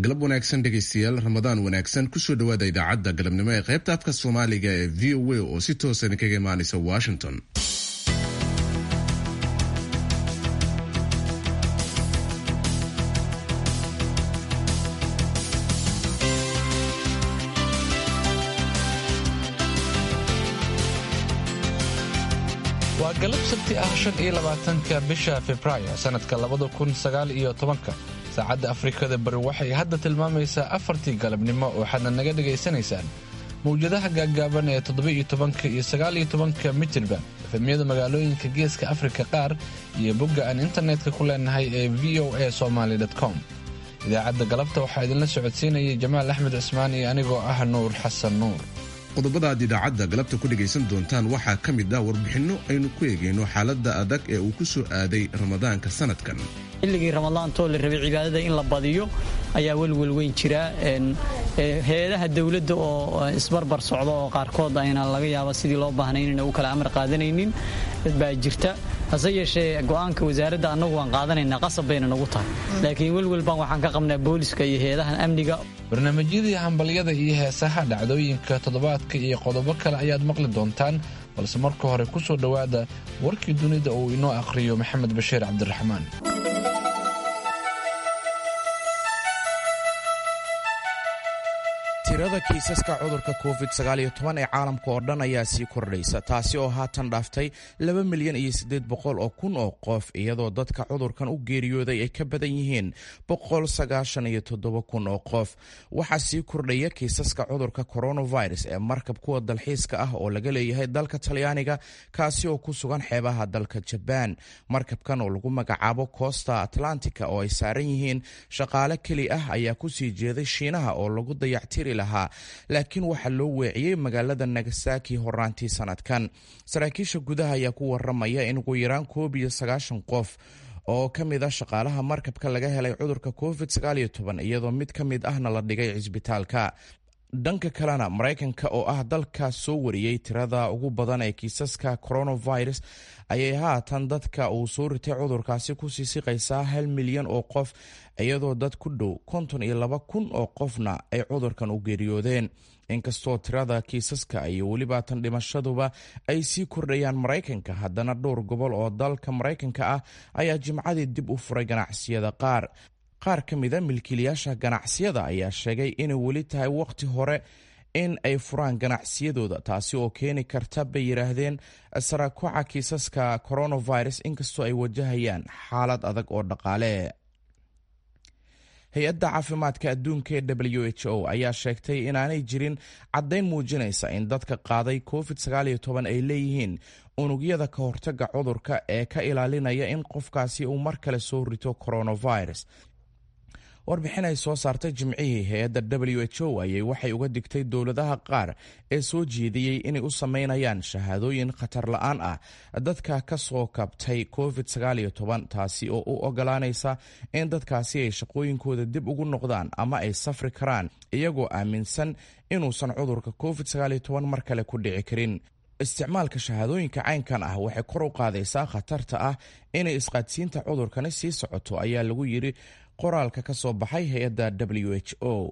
galab wanaagsan dhegaystayaal ramadaan wanaagsan kusoo dhawaada idaacadda galabnimo ee qaybta afka soomaaliga ee v o a oo si toosan kaga imaanaysa washington waa galab sabti ah shan iyo labaatanka bisha februaayo sannadka labada kun sagaal iyo tobanka saacadda afrikada bari waxay hadda tilmaamaysaa afartii galabnimo waxaadna naga dhagaysanaysaan mawjadaha gaaggaaban ee toddoba-iyo tobanka iyo sagaaliyo tobanka mitirba efemyada magaalooyinka geeska afrika qaar iyo bogga aan internetka ku leenahay ee v o a somaly com idaacadda galabta waxaa idinla socodsiinayay jamaal axmed cismaan iyo anigoo ah nuur xasan nuur qodobada aad idaacadda galabta ku dhegaysan doontaan waxaa ka mid ah warbixinno aynu ku eegayno xaaladda adag ee uu ku soo aaday ramadaanka sanadkan xilligii ramadaantoo la rabay cibaadada in la badiyo ayaa welwel weyn jira hay-adaha dowladda oo isbarbar socda oo qaarkood ayna laga yaaba sidii loo baahnay inayna u kala amar qaadanaynin baa jirta hase yeeshee go'aanka wasaaradda annagu waan qaadanaynaa qasab bayna nagu tahay laakiin welwel baan waxaan ka qabnaa booliska iyo hay-adahan amniga barnaamijyadii hambalyada iyo heesaha dhacdooyinka toddobaadka iyo qodobo kale ayaad maqli doontaan balse marka hore ku soo dhowaada warkii dunida uu inoo akhriyo maxamed bashiir cabdiraxmaan tirada kiisaska cudurka covid ee caalamka oo dhan ayaa sii kordhaysa taasi oo haatan dhaaftay laba milyan iyo siddeed boqol oo kun oo qof iyadoo dadka cudurkan u geeriyooday ay ka badan yihiin boqol sagaashan iyo toddoba kun oo qof waxaa sii kordhaya kiisaska cudurka coronavirus ee markab kuwa dalxiiska ah oo laga leeyahay dalka talyaaniga kaasi oo ku sugan xeebaha dalka jabaan markabkan oo lagu magacaabo costa atlantica oo ay saaran yihiin shaqaale keli ah ayaa kusii jeeday shiinaha oo lagu dayactiri lahaa laakiin waxaa loo weeciyey magaalada nagasaki horaantii sanadkan saraakiisha gudaha ayaa ku waramaya in ugu yaraan koob iyo sagaashan qof oo ka mid ah shaqaalaha markabka laga helay cudurka covid iyadoo mid ka mid ahna la dhigay cisbitaalka dhanka kalena maraykanka oo ah dalkaas soo wariyey tirada ugu badan ee kiisaska coronavirus ayay haatan dadka uu soo ritay cudurkaasi kusii siqaysaa hal milyan oo qof iyadoo dad ku dhow konton iyo laba kun oo qofna ay cudurkan u geeriyoodeen inkastoo tirada kiisaska iyo weliba tan dhimashaduba ay sii kordhayaan maraykanka haddana dhowr gobol oo dalka maraykanka ah ayaa jimcadii dib u furay ganacsiyada qaar qaar ka mida milkiilayaasha ganacsiyada ayaa sheegay inay weli tahay waqti hore in ay furaan ganacsiyadooda taasi oo keeni karta bay yidhaahdeen saraakuuca kiisaska coronavirus inkastoo ay wajahayaan xaalad adag oo dhaqaale hay-adda caafimaadka adduunka ee w h o ayaa sheegtay inaanay jirin caddayn muujinaysa in dadka qaaday covid ay leeyihiin unugyada ka hortaga cudurka ee ka ilaalinaya in qofkaasi uu mar kale soo rito coronavirus warbixin ay soo saartay jimcihii hay-adda w h o ayay waxay uga digtay dowladaha qaar ee soo jeediyey inay u sameynayaan shahaadooyin khatar la-aan ah dadka ka soo kabtay covid taasi oo u ogolaanaysa in dadkaasi ay shaqooyinkooda dib ugu noqdaan ama ay safri karaan iyagoo aaminsan inuusan cudurka covid mar kale ku dhici karin isticmaalka shahaadooyinka caynkan ah waxay kor u qaadaysaa khatarta ah inay isqaadsiinta cudurkani sii socoto ayaa lagu yidhi qoraalka ka soo baxay hay-adda w h o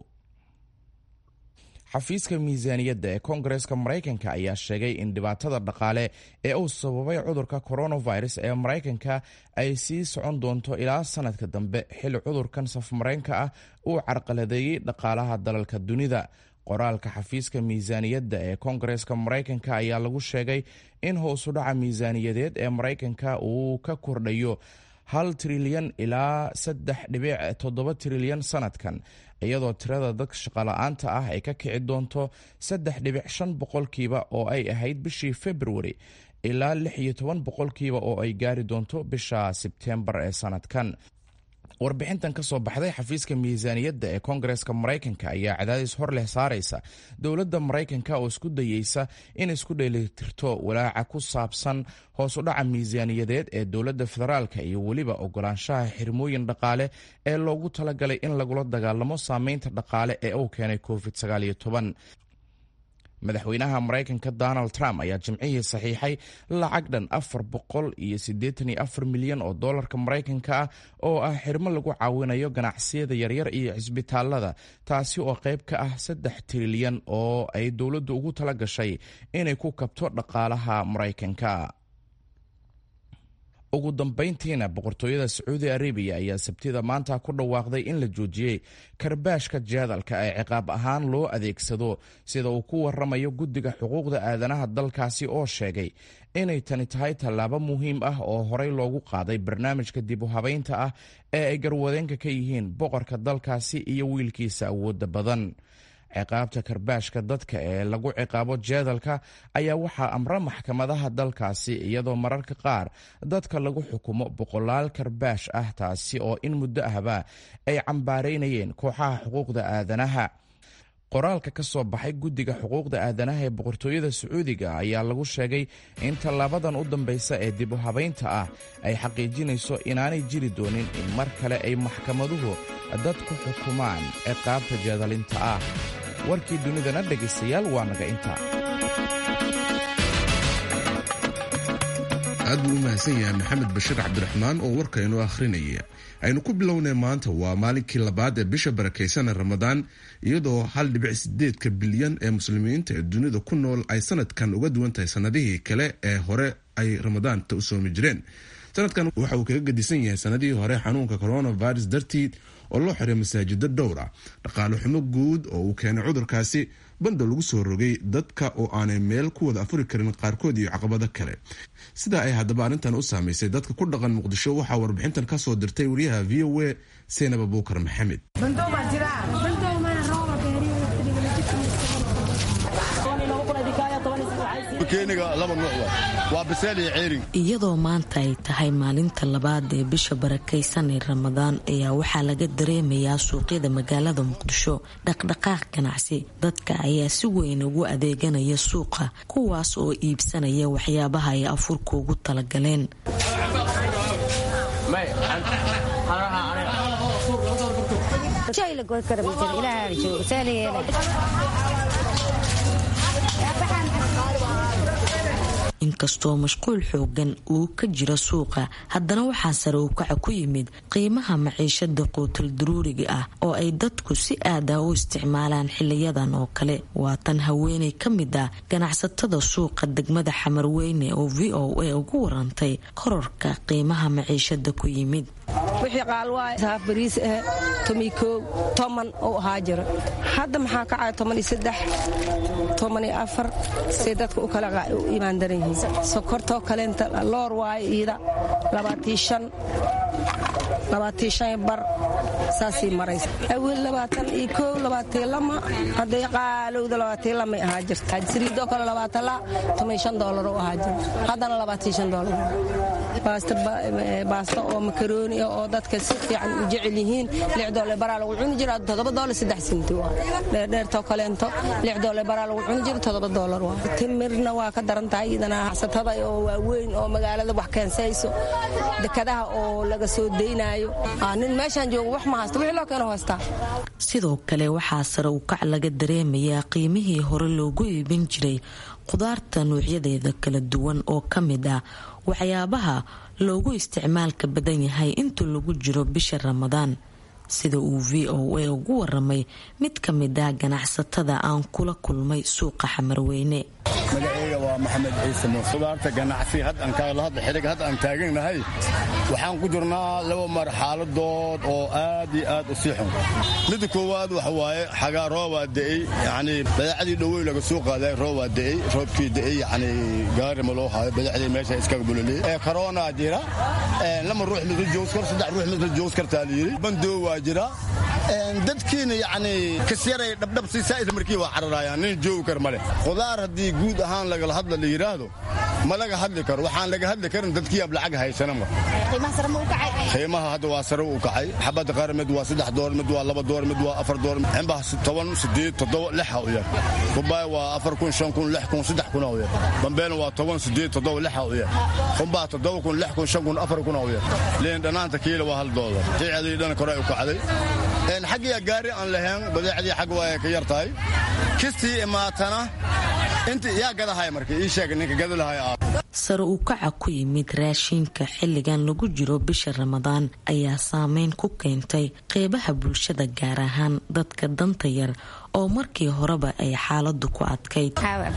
xafiiska miisaaniyadda ee koongareska maraykanka ayaa sheegay in dhibaatada dhaqaale ee uu sababay cudurka coronavirus ee maraykanka ay sii socon doonto ilaa sanadka dambe xilli cudurkan safmareenka ah uu carqaladeeyey dhaqaalaha dalalka dunida qoraalka xafiiska miisaaniyadda ee koongareska maraykanka ayaa lagu sheegay in hoosudhaca miisaaniyadeed ee maraykanka uu ka kordhayo hal trilyan ilaa saddex dhibic toddoba trilyan sanadkan iyadoo tirada dadka shaqala-aanta ah ay ka kici doonto saddex dhibic shan boqolkiiba oo ay ahayd bishii februari ilaa lix iyo toban boqolkiiba oo ay gaari doonto bisha sebtembar ee sanadkan warbixintan ka soo baxday xafiiska miisaaniyadda ee koongareska maraykanka ayaa cadaadis hor leh saaraysa dowladda maraykanka oo isku dayeysa in isku dheelitirto walaaca ku saabsan hoosudhaca miisaaniyadeed ee dowladda federaalka iyo weliba ogolaanshaha xirmooyin dhaqaale ee loogu talagalay in lagula dagaalamo saameynta dhaqaale ee uu keenay covid madaxweynaha maraykanka donald trump ayaa jimcihii saxiixay lacag dhan afar boqol iyo siddeetan iyo afar milyan oo doolarka maraykanka ah oo ah xirmo lagu caawinayo ganacsiyada yaryar iyo cisbitaalada taasi oo qayb ka ah saddex trilyan oo ay dowladdu ugu tala gashay inay ku kabto dhaqaalaha maraykanka ugu dambayntiina boqortooyada sacuudi arabiya ayaa sabtida maanta ku dhawaaqday in la joojiyey karbaashka jaadalka ee ciqaab ahaan loo adeegsado sida uu ku waramayo guddiga xuquuqda aadanaha dalkaasi oo sheegay inay tani tahay tallaabo muhiim ah oo horey loogu qaaday barnaamijka dib u habaynta ah ee ay garwadeenka ka yihiin boqorka dalkaasi iyo wiilkiisa awoodda badan ciqaabta karbaashka dadka ee lagu ciqaabo jeedalka ayaa waxaa amra maxkamadaha dalkaasi iyadoo mararka qaar dadka lagu xukumo boqolaal karbaash ah taasi oo in muddo ahba ay cambaaraynayeen kooxaha xuquuqda aadanaha qoraalka ka soo baxay guddiga xuquuqda aadanaha ee boqortooyada sacuudiga ayaa lagu sheegay in tallaabadan u dambaysa ee dib u habaynta ah ay xaqiijinayso inaanay jiri doonin in mar kale ay maxkamaduhu dad ku xukumaan ciqaabta jeedalinta ah warkii dunidana dhegaystayaal waa naga inta aad buu u mahadsan yahay maxamed bashiir cabdiraxmaan oo warka inoo akhrinaya aynu ku bilownay maanta waa maalinkii labaad ee bisha barakaysanee ramadaan iyadoo hal dhibic sideedka bilyan ee muslimiinta ee dunida ku nool ay sanadkan uga duwan tahay sanadihii kale ee hore ay ramadaanta u soomi jireen sanadkan waxa uu kaga gedisan yahay sanadihii hore xanuunka coronavirus dartiid oo loo xiray masaajida dhowr ah dhaqaale xumo guud oo uu keenay cudurkaasi banda lagu soo rogay dadka oo aanay meel ku wada afuri karin qaarkood iyo caqabado kale sidaa ay haddaba arrintan u saamaysay dadka ku dhaqan muqdisho waxaa warbixintan ka soo dirtay wariyaha v o a seynab abuukar maxamed iyadoo maanta ay tahay maalinta labaad ee bisha barakaysan ee ramadaan ayaa waxaa laga dareemayaa suuqyada magaalada muqdisho dhaqdhaqaaq ganacsi dadka ayaa si weyn ugu adeeganaya suuqa kuwaas oo iibsanaya waxyaabaha ay afurka ugu talagaleen inkastoo mashquul xoogan uu ka jiro suuqa haddana waxaa sare u kaca ku yimid qiimaha maciishada quutal daruuriga ah oo ay dadku si aada u isticmaalaan xiliyadan oo kale waa tan haweeney ka mid ah ganacsatada suuqa degmada xamarweyne oo v o a ugu warantay kororka qiimaha maciishada ku yimid wixii qaalwaay saaf bariis ah tomikow toman uu ahaa jiro hadda maxaa kacaya tomaniyo saddex tomaniyo afar say dadka u kala u imaan daran yihiin sokortoo kaleenta loor waayo iida labaatii shan labaatii shan bar saasii maraysa awil labaatan iyo kow labaatii lama hadday qaalowda labaatii lamay ahaa jirta saliidoo kale labaatan la tomay shan doolar u ahaa jiro haddana labaatii shan doolar baasta oo makarooni oo dadka si fiican u jecel yihiin lix doole baraa lagu cuni jira toddoba doole saddex sinti waa dheerdheertoo kaleento lix doole baraa lagu cuni jira toddoba doolar waa timirna waa ka daran tahay iyadana xasatada oo waaweyn oo magaalada wax keensayso dekadaha oo laga soo daynaayo nin meeshaan joogo wax ma haysto wixii loo keeno haystaa sidoo kale waxaa sare u kac laga dareemayaa qiimihii hore loogu iibin jiray qudaarta noocyadeeda kala duwan oo ka mid ah waxyaabaha loogu isticmaalka badan yahay inta lagu jiro bisha ramadaan sida uu v o a ugu waramay mid ka mid ah ganacsatada aan kula kulmay suuqa xamarweyne magaceyga waa maxamed ciise muuse qudaarta ganacsi xidhig hadda aan taaganahay waxaan ku jirnaa laba marxaladood oo aad iyo aad u sii xun midda koowaad waxa waaye xagaa roobaa da'ey yacnii badaacdii dhowey laga soo qaaday roobaa da'ey roobkii da'ey yacnii gaari ma loo haayo badacdii meesha iskaga buloliyey ee karoonaa jira lama ruux midla joogs kar saddex ruux midla joogs kartaa la yidhi bandoo waa jira dadkiina yacnii kasyaray dhabdhab si saa'ida markii waa cararayaan nin joogi kar ma leh qudaar haddii guud ahaan lagala hadla la yidhaahdo ma laga hadli karo waxaan laga hadli karin dadkii ab lacag haysana ma qiimaha hadda waa sare u kacay xabadda qaar mid waa saddex door mid waa laba door mid waa afar door cimbaha toban sideed toddoba lixa u yar kubaay waa afar kun shan kun lix kun saddex kuna u yar bambeena waa toban sideed toddoba lixa u yar qumbaha toddoba kun lix kun shan kun afar kuna u yar liin dhanaanta kiila waa hal doolar ticadii dhan kore u kacday xaggiya gaari aan lahayn badeecdii xag waa ka yar tahay kistii imaatana inta yaa gadahay marka ii sheeg ninka gadalahay sare uu kaca ku yimid raashinka xilligan lagu jiro bisha ramadaan ayaa saameyn ku keentay qeybaha bulshada gaar ahaan dadka danta yar oo markii horeba ay xaaladu ku adkayd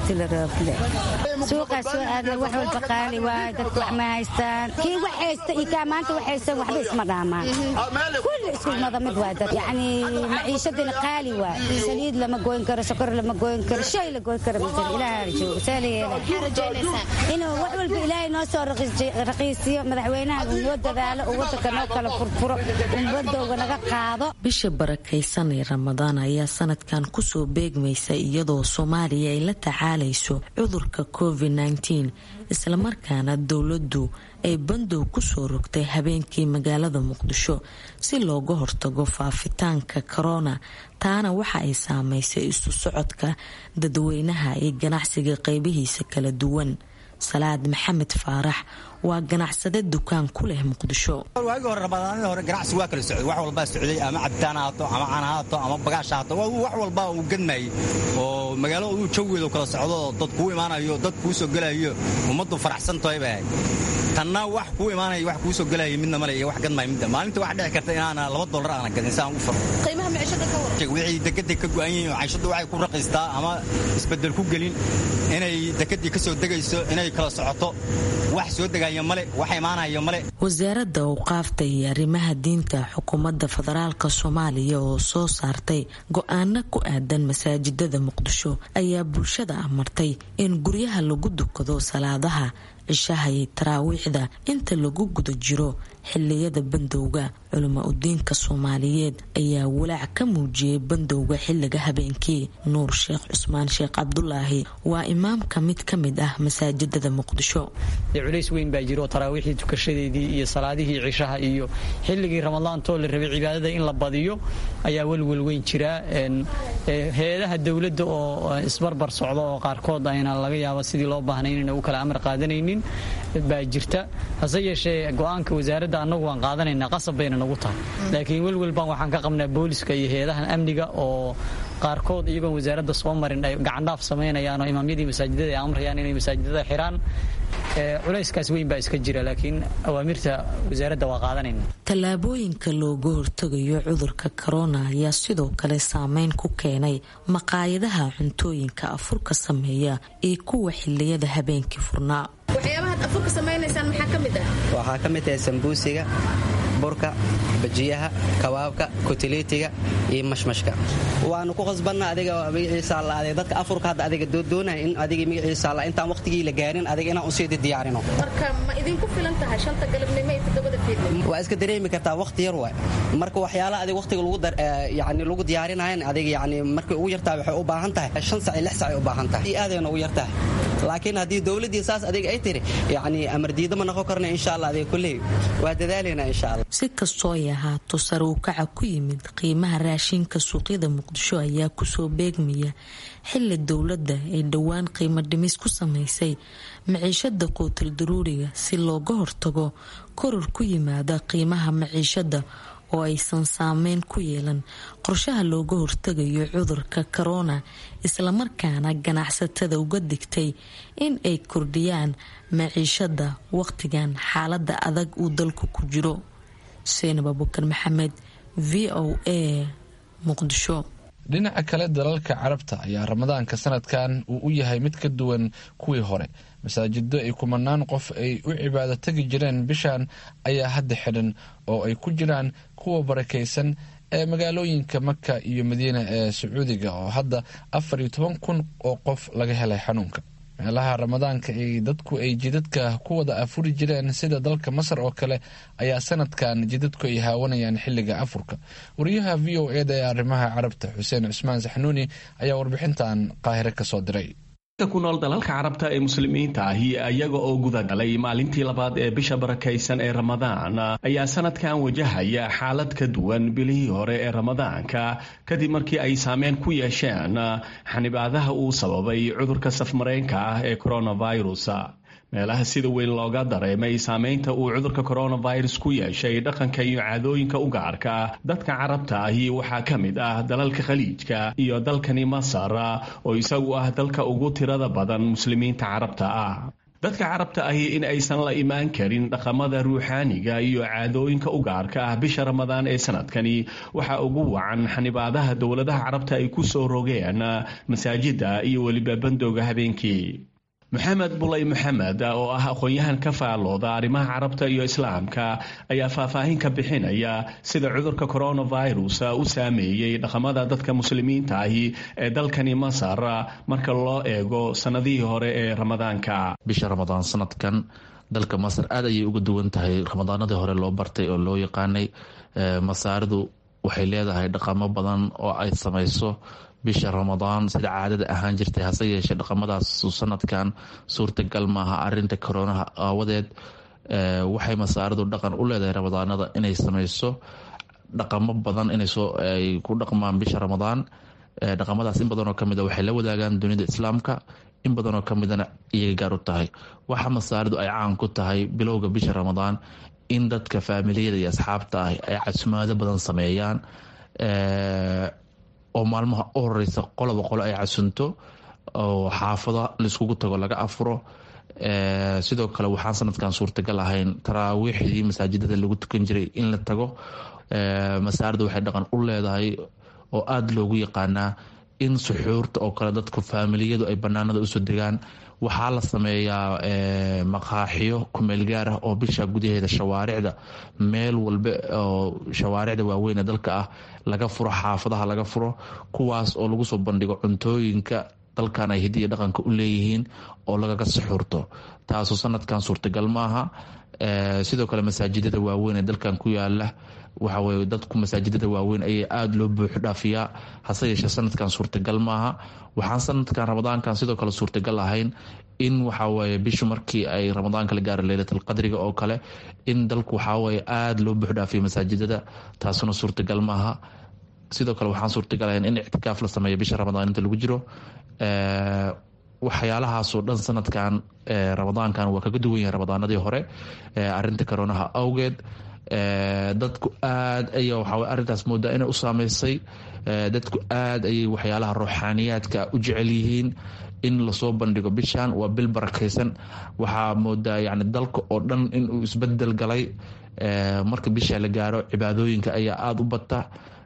suuqaa soo aadna wax walba qaali waay dadku wax ma haystaan kii wax haysta iyo kaa maanta wax haystaan waxba isma dhaamaan kulli isku mada mid waay dad yacni maciishadina qaali waay saliid lama goyn karo sokor lama goyn karo shay la goyn karo masal ilaaha joogo saa la yeela inuu wax walba ilaahay noo soo raqiisiyo madaxweynaha uu noo dadaalo uu wadanka noo kala furfuro ummadooga naga qaado bisha barakaysan ee ramadaan ayaa sanadkan kusoo beegmaysa iyadoo soomaaliya ay la tacaalayso cudurka covid -19 islamarkaana dowladdu ay bandow kusoo rogtay habeenkii magaalada muqdisho si looga hortago faafitaanka korona taana waxa ay saameysay isu socodka dadweynaha iyo ganacsiga qeybihiisa kala duwan salaad maxamed faarax waa ganacsade dukaan ku leh muqdisho waagii hore ramadaanadii hore ganacsigu waa kala socday wax walbaa socday ama cabitaan haato ama cana haato ama bagaash haato wax walbaa uu gadmayay oo magaalo uu jawigeedu kala socdo dad kuu imaanayo dad kuu soo gelayo ummaddu faraxsan tahay bay ahayd tanna wax kuu imaanaya wax kuu soo gelaya midna male iyo wax gadmaya midda maalinta wax dhici karta inaana laba dollar aana gadin si aan u faro qiimaha maciishada ka waran wixii dekedday ka go'an yihiin cayshadu waxay ku raqiistaa ama isbeddel ku gelin inay dekeddii ka soo degayso inay kala socoto wax soo degaya male wax imaanaya male wasaaradda awqaafta iyo arrimaha diinta xukuumadda federaalka soomaaliya oo soo saartay go-aano ku aadan masaajidada muqdisho ayaa bulshada amartay in guryaha lagu dukado salaadaha cishaha iyo taraawiixda inta lagu guda jiro xiliyada bandowga culimo udiinka soomaaliyeed ayaa walaac ka muujiyey bandowga xiliga habeenkii nuur sheekh cusmaan sheekh cabdulaahi waa imaamka mid ka mid ah masaajidada muqdisho culays weyn baa jiro taraawiixdii tukashadeedii iyo salaadihii cishaha iyo xilligii ramadaantoo la rabay cibaadada in la badiyo ayaa welwel weyn jira heedaha dowladda oo isbarbar socda oo qaarkood ayna laga yaaba sidii loo baahnay inayna u kala amar qaadanaynin baa jirta hase yeeshee go-aanka wasaaradda annagu waan qaadanaynaa qasab bayna nagu tahay laakiin welwel baan waxaan ka qabnaa booliska iyo heedahan amniga oo qaarkood iyagoon wasaaradda soo marin ay gacandhaaf samaynayaan oo imaamyadii masaajidada ay amrayaan inay masaajidada xiraan culayskaas weyn baa iska jira laakiin awaamirta wasaaradda waa qaadanayna tallaabooyinka looga hortagayo cudurka korona ayaa sidoo kale saameyn ku keenay maqaayadaha cuntooyinka afurka sameeya iyo kuwa xiliyada habeenkii furnaa waxyaabahaad afurka samaynaysaan maxaa ka mid ah waxaa ka mid ah sambuusiga burka bajiyaha kabaabka kutiliitiga iyo mashmashka waanu ku qasbanna adiga magaciisa alla dadka afurka hadda adiga doonaya in adiga magaciisa alla intaan waqtigii la gaarin adiga inaan usiidi diyaarino marka ma idinku filan tahay shanta galabnimo iyo toddobada fiidnimo waa iska dareemi kartaa waqti yar waay marka waxyaalaha adiga waqtiga lagu yani lagu diyaarinayan adiga yani markay ugu yartahay waxay u baahan tahay shan sac iyo lix sac ay u baahan tahay iyo aadayna ugu yartahay laakiin haddii dowladdii saas adiga ay tiri yani amar diida ma noqon karna insha allah adiga kulley waa dadaalaynaa insha allah si kastoo ay ahaato sare u kaca ku yimid qiimaha raashinka suuqyada muqdisho ayaa kusoo beegmaya xili dowladda ay dhowaan qiimo dhimis ku samaysay maciishada quutal daruuriga si looga hortago koror ku yimaada qiimaha maciishada oo aysan saameyn ku yeelan qorshaha looga hortagayo cudurka korona islamarkaana ganacsatada uga digtay in ay kordhiyaan maciishada waqtigan xaalada adag uu dalku ku jiro seenab abukar maxamed v o a muqdisho dhinaca kale dalalka carabta ayaa ramadaanka sanadkan uu u yahay mid ka duwan kuwii hore masaajido ay kumanaan qof ay u cibaado tegi jireen bishan ayaa hadda xidhan oo ay ku jiraan kuwa barakaysan ee magaalooyinka maka iyo madiina ee sacuudiga oo hadda afar iyo toban kun oo qof laga helay xanuunka meelaha ramadaanka ay dadku ay jidadka ku wada afuri jireen sida dalka masar oo kale ayaa sanadkan jidadku ay haawanayaan xilliga afurka wariyaha v o eda ee arrimaha carabta xuseen cusmaan saxnuuni ayaa warbixintan qaahire kasoo diray ku nool dalalka carabta ee muslimiinta ahi iyaga oo gudagalay maalintii labaad ee bisha barakaysan ee ramadaan ayaa sanadkan wajahaya xaalad ka duwan bilihii hore ee ramadaanka kadib markii ay saameyn ku yeesheen xanibaadaha uu sababay cudurka safmareenka ah ee coronavirus meelaha sida weyn looga dareemay saameynta uu cudurka coronavirus ku yeeshay dhaqanka iyo caadooyinka u gaarka ah dadka carabta ahi waxaa ka mid ah dalalka khaliijka iyo dalkani masar oo isagu ah dalka ugu tirada badan muslimiinta carabta ah dadka carabta ahi in aysan la imaan karin dhaqamada ruuxaaniga iyo caadooyinka u gaarka ah bisha ramadaan ee sanadkani waxaa ugu wacan xanibaadaha dowladaha carabta ay ku soo rogeen masaajida iyo weliba bandooga habeenkii maxamed bulay maxamed oo ah aqoon-yahan ka faalooda arrimaha carabta iyo islaamka ayaa faahfaahin ka bixinaya sida cudurka coronavirus u saameeyey dhaqamada dadka muslimiinta ahi ee dalkani masar marka loo eego sannadihii hore ee ramadaanka bisha ramadaan sanadkan dalka masar aad ayay uga duwan tahay ramadaanadii hore loo bartay oo loo yaqaanay masaaridu waxay leedahay dhaqamo badan oo ay samayso bisha ramadaan sida caadada ahaan jirtay hase yeeshee dhaqamadaas sanadkan suurtagal maaha arinta koronaha aawadeed waxay masaaridu dhaqan u leedahay ramadaanada inay sameyso dhaqamo badan inay ku dhaqmaan bisha ramadaan dhaqamadaas in badanoo kamid waxay la wadaagaan dunida islaamka in badanoo kamidana iyay gaar u tahay waxa masaaridu ay caan ku tahay bilowga bisha ramadaan in dadka faamiliyada iyo asxaabta ah ay casumaado badan sameeyaan oo maalmaha u horeysa qoloba qolo ay casunto oo xaafada laiskugu tago laga afuro sidoo kale waxaan sanadkan suurtagal ahayn taraawiixdii masaajidada lagu tukan jiray in la tago masaarida waxay dhaqan u leedahay oo aada loogu yaqaanaa in suxuurta oo kale dadku faamiliyadu ay banaanada usoo degaan waxaa la sameeyaa maqaaxiyo kumeel gaar ah oo bisha gudaheeda shawaaricda meel walba oo shawaaricda waaweyn ee dalka ah laga furo xaafadaha laga furo kuwaas oo lagu soo bandhigo cuntooyinka dalkan ay hidiya dhaqanka u leeyihiin oo lagaga suxuurto taasoo sanadkan suurtagal maaha sidoo kale masaajidada waaweyn ee dalkan ku yaala waxaweye dadku masaajidada waaweyn ayaa aada loo buuxo dhaafiyaa hase yeeshee sanadkan suurtagal maaha waxaan sanadkan ramadaankan sidoo kale suurtagal ahayn in waxaweye bishu markii ay ramadaanka la gaara leylatalqadriga oo kale in dalku waxaweye aada loo buux dhaafiyo masaajidada taasuna suurtagal maaha sidoo kale waxaan suurtagal ahayn in ictikaaf la sameeyo bisha ramadaan inta lagu jiro waxyaalahaasoo dhan sanadkan ramadaankan waa kaga duwan yahay ramadaanadii hore arinta koronaha awgeed dadku aad ay waxaa arintaas moodaa inay u saameysay dadku aad ayay waxyaalaha ruuxaaniyaadka u jecel yihiin in lasoo bandhigo bishan waa bil barakeysan waxaa moodaa yani dalka oo dhan inuu isbedel galay marka bisha la gaaro cibaadooyinka ayaa aada u bata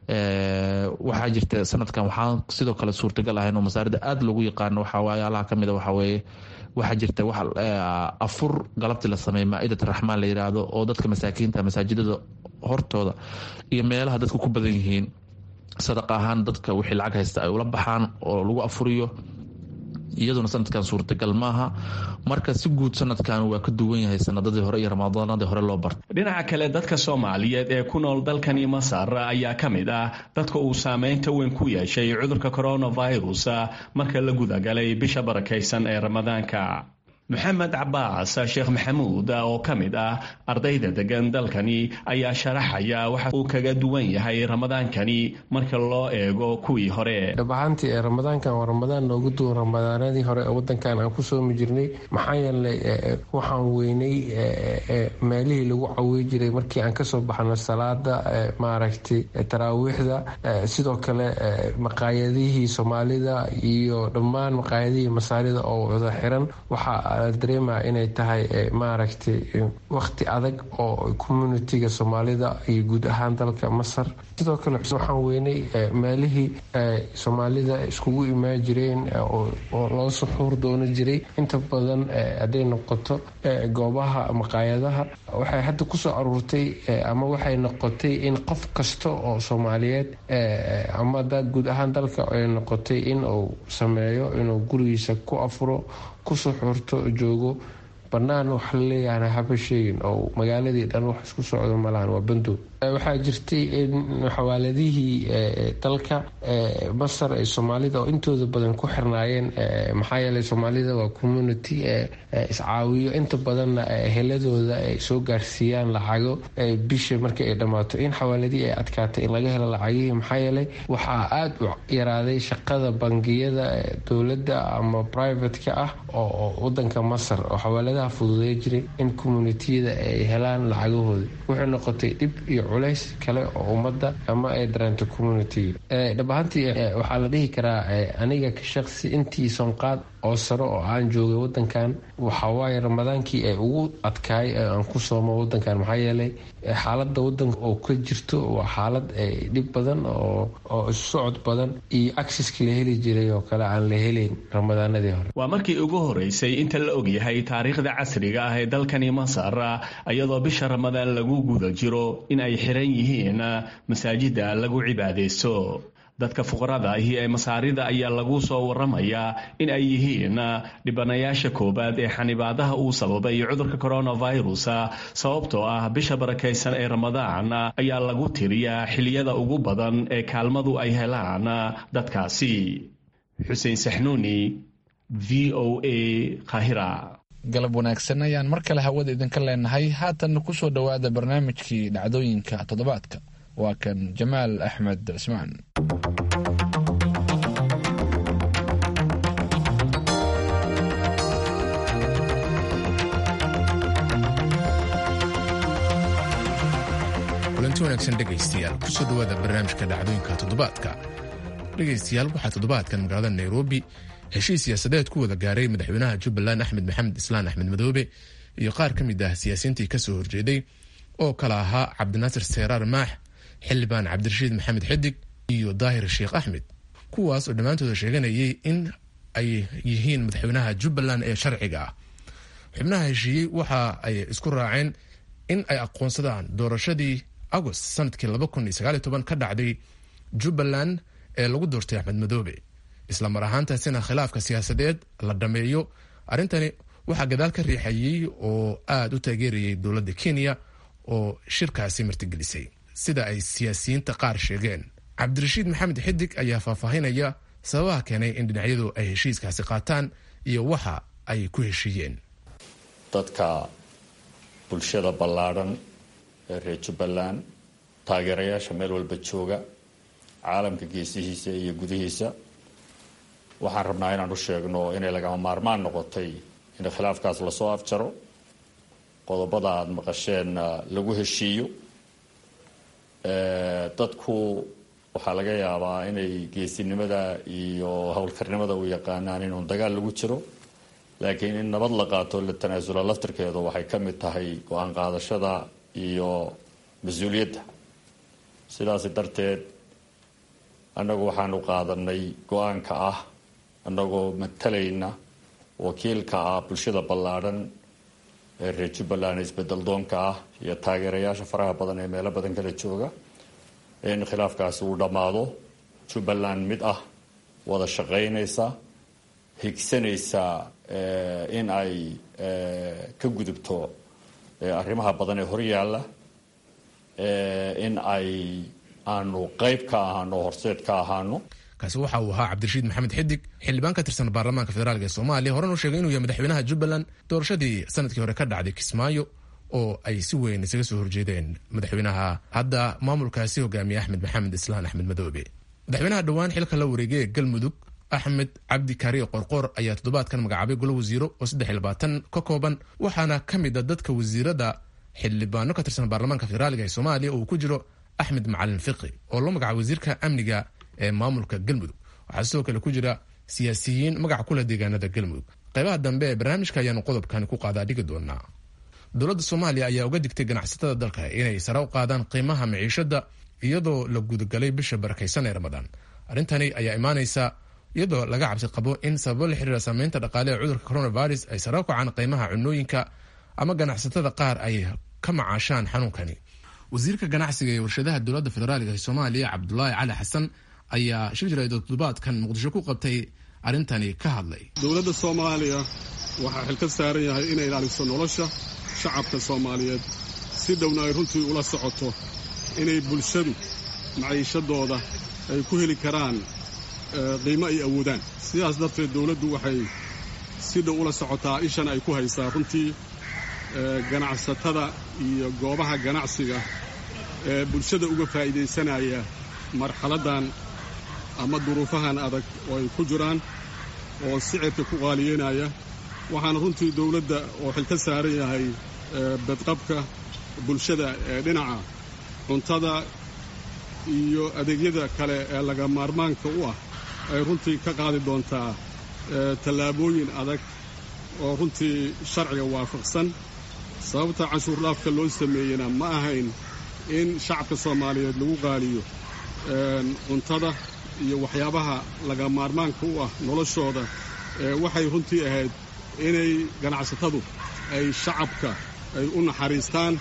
waxaa jirta sanadkan waxaan sidoo kale suurtagal ahayn oo masaarida aada loogu yaqaano waxayaalaha kamid waxaweye waxaa jirta wax afur galabti la sameeya maa-idat raxmaan la yiraahdo oo dadka masaakiinta masaajidada hortooda iyo meelaha dadku ku badan yihiin sadaqa ahaan dadka wixii lacag haysta ay ula baxaan oo lagu afuriyo iyaduna sanadkan suurtagal maaha marka si guud sanadkan waa ka duwan yahay sanadadii hore iyo ramadaanadii hore loo barta dhinaca kale dadka soomaaliyeed ee ku nool dalkani masar ayaa ka mid ah dadka uu saameynta weyn ku yeeshay cudurka coronavirus marka la gudagalay bisha barakaysan ee ramadaanka maxamed cabaas sheekh maxamuud oo ka mid ah ardayda degan dalkani ayaa sharaxaya waxa uu kaga duwan yahay ramadaankani marka loo eego kuwii hore dhab ahaantii ee ramadaankan waa ramadaan noogu duwan ramadaanadii hore ee wadankan aan ku soomi jirnay maxaa yeelay waxaan weynay meelihii lagu cawiy jiray markii aan kasoo baxno salaada maaragtay taraawiixda sidoo kale maqaayadihii soomaalida iyo dhammaan maqaayadihii masaarida oo wada xiran waxaa dareemaya inay tahay maaragtay waqti adag oo communitiga soomaalida iyo guud ahaan dalka masar sidoo kale waxaan weynay meelihii soomaalida iskugu imaan jireen oo loo suxuur doono jiray inta badan hadday noqoto goobaha maqaayadaha waxay hadda kusoo aruurtay ama waxay noqotay in qof kasta oo soomaaliyeed ama guud ahaan dalka ay noqotay in uu sameeyo inuu gurigiisa ku afuro ku suxuurto joogo bannaan wax la leeyahana haba sheegin oo magaaladii dhan wax isku socdo malahan waa bandow waxaa jirtay in xawaaladihii dalka masar ay soomaalida oo intooda badan ku xirnaayeen maxaa yeelay soomaalida waa community iscaawiyo inta badanna heladooda ay soo gaarsiiyaan lacago bisha markii ay dhammaato in xawaaladihii ay adkaatay in laga helo lacagihii maxaa yeelay waxaa aada u yaraaday shaqada bangiyada dowladda ama privateka ah oo wadanka masar oo xawaaladaha dowladaha fududay jiray in communitiyada ay helaan lacagahooda wuxuu noqotay dhib iyo culays kale oo ummadda ama ay dareento communitiga dhab ahaantii waxaa la dhihi karaa aniga ka shaqsi intii sonqaad oo sare oo aan joogay wadankan waxawaaye ramadaankii ay ugu adkaay aan ku soomo wadankan maxaa yeelay xaalada wadanka oo ka jirto waa xaalad dhib badan oo isu socod badan iyo acceski la heli jiray oo kale aan la helayn ramadaanadii hore waa markii ugu horeysay inta la ogyahay taariikhda casriga ah ee dalkani masar iyadoo bisha ramadaan lagu guda jiro in ay xiran yihiin masaajida lagu cibaadaysto dadka fuqarada ahi ee masaarida ayaa lagu soo waramayaa in ay yihiin dhibanayaasha koowaad ee xanibaadaha uu sababay cudurka coronavirus sababtoo ah bisha barakaysan ee ramadaan ayaa lagu tiriyaa xiliyada ugu badan ee kaalmadu ay helaan dadkaasi xuseen saxnuuni v o a kahira galab wanaagsan ayaan mar kale hawada idinka leenahay haatanna kusoo dhowaada barnaamijkii dhacdooyinka toddobaadka waa kan jamaal axmed cismaan kulanti wanaagsan dhegaystayaal kusoo dhowaada barnaamijka dhacdooyinka toddobaadka dhegaystayaal waxaa toddobaadkan magaalada nairobi heshiis siyaasadeed ku wada gaaray madaxweynaha jubbaland axmed maxamed islaan axmed madoobe iyo qaar ka mid ah siyaasiyiintii kasoo horjeeday oo kala ahaa cabdinaasir seeraar maax xildhibaan cabdirashiid maxamed xidig iyo daahir sheekh axmed kuwaas oo dhammaantooda sheeganayay in ay yihiin madaxweynaha jubbaland ee sharciga ah xubnaha heshiiyey waxa ay isku raaceen in ay aqoonsadaan doorashadii agost sanadkii ka dhacday jubbaland ee lagu doortay axmed madoobe isla mar ahaantaasina khilaafka siyaasadeed la dhameeyo arrintani waxaa gadaal ka riixayey oo aada u taageerayay dowladda kenya oo shirkaasi martigelisay sida ay siyaasiyiinta qaar sheegeen cabdirashiid maxamed xidig ayaa faahfaahinaya sababaha keenay in dhinacyadu ay heshiiskaasi qaataan iyo waxa ay ku heshiiyeen dadka bulshada ballaadhan ee reer jubbaland taageerayaasha meel walba jooga caalamka geesihiisa iyo gudihiisa waxaan rabnaa inaan u sheegno inay lagama maarmaan noqotay in khilaafkaas lasoo afjaro qodobada aada maqasheen lagu heshiiyo dadku waxaa laga yaabaa inay geesinimada iyo howlkarnimada u yaqaanaan inuun dagaal lagu jiro laakiin in nabad la qaato la tanaasula laftirkeedu waxay ka mid tahay go-aan qaadashada iyo mas-uuliyadda sidaas darteed annagu waxaanu qaadanay go-aanka ah annagoo matalayna wakiilka ah bulshada ballaadhan ee reer jubbaland isbedel doonka ah iyo taageerayaasha faraha badan ee meelo badan kala jooga in khilaafkaasi uu dhammaado jubbaland mid ah wada shaqaynaysa higsanaysa in ay ka gudubto arrimaha badan ee horyaalla in ay aanu qayb ka ahaano horseed ka ahaano kaasi waxa uu ahaa cabdirashiid maxamed xidig xildhibaan ka tirsan baarlamaanka federaalk ee soomaaliya horena u sheegay inuu yahay madaxweynaha jubbaland doorashadii sanadkii hore ka dhacday kismaayo oo ay si weyn isaga soo horjeedeen madaxweynaha hadda maamulkaasi hogaamiye axmed maxamed islaan axmed madoobe madaxweynaha dhowaan xilka la wareegay ee galmudug axmed cabdi kaariye qorqoor ayaa toddobaadkan magacaabay golo wasiiro oo saddex iyo labaatan ka kooban waxaana ka mid a dadka wasiirada xildhibaano ka tirsan baarlamaanka federaalk ee soomaaliya oo uu ku jiro axmed macalin fiqi oo loo magacaabay wasiirka amniga ee maamulka galmudug waxaa sidoo kale ku jira siyaasiyiin magaca kula deegaanada galmudug qaybaha dambe ee barnaamijka ayaanu qodobkani ku qaadaa dhigi doonaa dowladda soomaaliya ayaa uga digtay ganacsatada dalka inay sare u qaadaan qiimaha maciishada iyadoo la gudagalay bisha barakaysan ee ramadaan arrintani ayaa imaanaysa iyadoo laga cabsi qabo in sababo la xiriira saameynta dhaqaale ee cudurka coronavirus ay sare u kacaan qiimaha cunooyinka ama ganacsatada qaar ay ka macaashaan xanuunkani wasiirka ganacsiga ee warshadaha dowladda federaalk ee soomaaliya cabdulaahi cali xasan ayaa shir jirayd oo toddobaadkan muqdisho ku qabtay arrintani ka hadlay dowladda soomaaliya waxaa xil ka saaran yahay inay ilaaliso nolosha shacabka soomaaliyeed si dhowna ay runtii ula socoto inay bulshadu maciishadooda ay ku heli karaan qiimo ay awoodaan sidaas darteed dowladdu waxay si dhow ula socotaa ishan ay ku haysaa runtii ganacsatada iyo goobaha ganacsiga ee bulshada uga faa'iidaysanaya marxaladdan ama duruufahan adag oo ay ku jiraan oo sicirka ku qaaliyeynaya waxaana runtii dowladda oo xil ka saaran yahay badqabka bulshada ee dhinaca cuntada iyo adeegyada kale ee laga maarmaanka u ah ay runtii ka qaadi doontaa tallaabooyin adag oo runtii sharciga waafaqsan sababta canshuur dhaafka loo sameeyena ma ahayn in shacabka soomaaliyeed lagu qaaliyo cuntada iyo waxyaabaha laga maarmaanka u ah noloshooda waxay runtii ahayd inay ganacsatadu ay shacabka ay u naxariistaan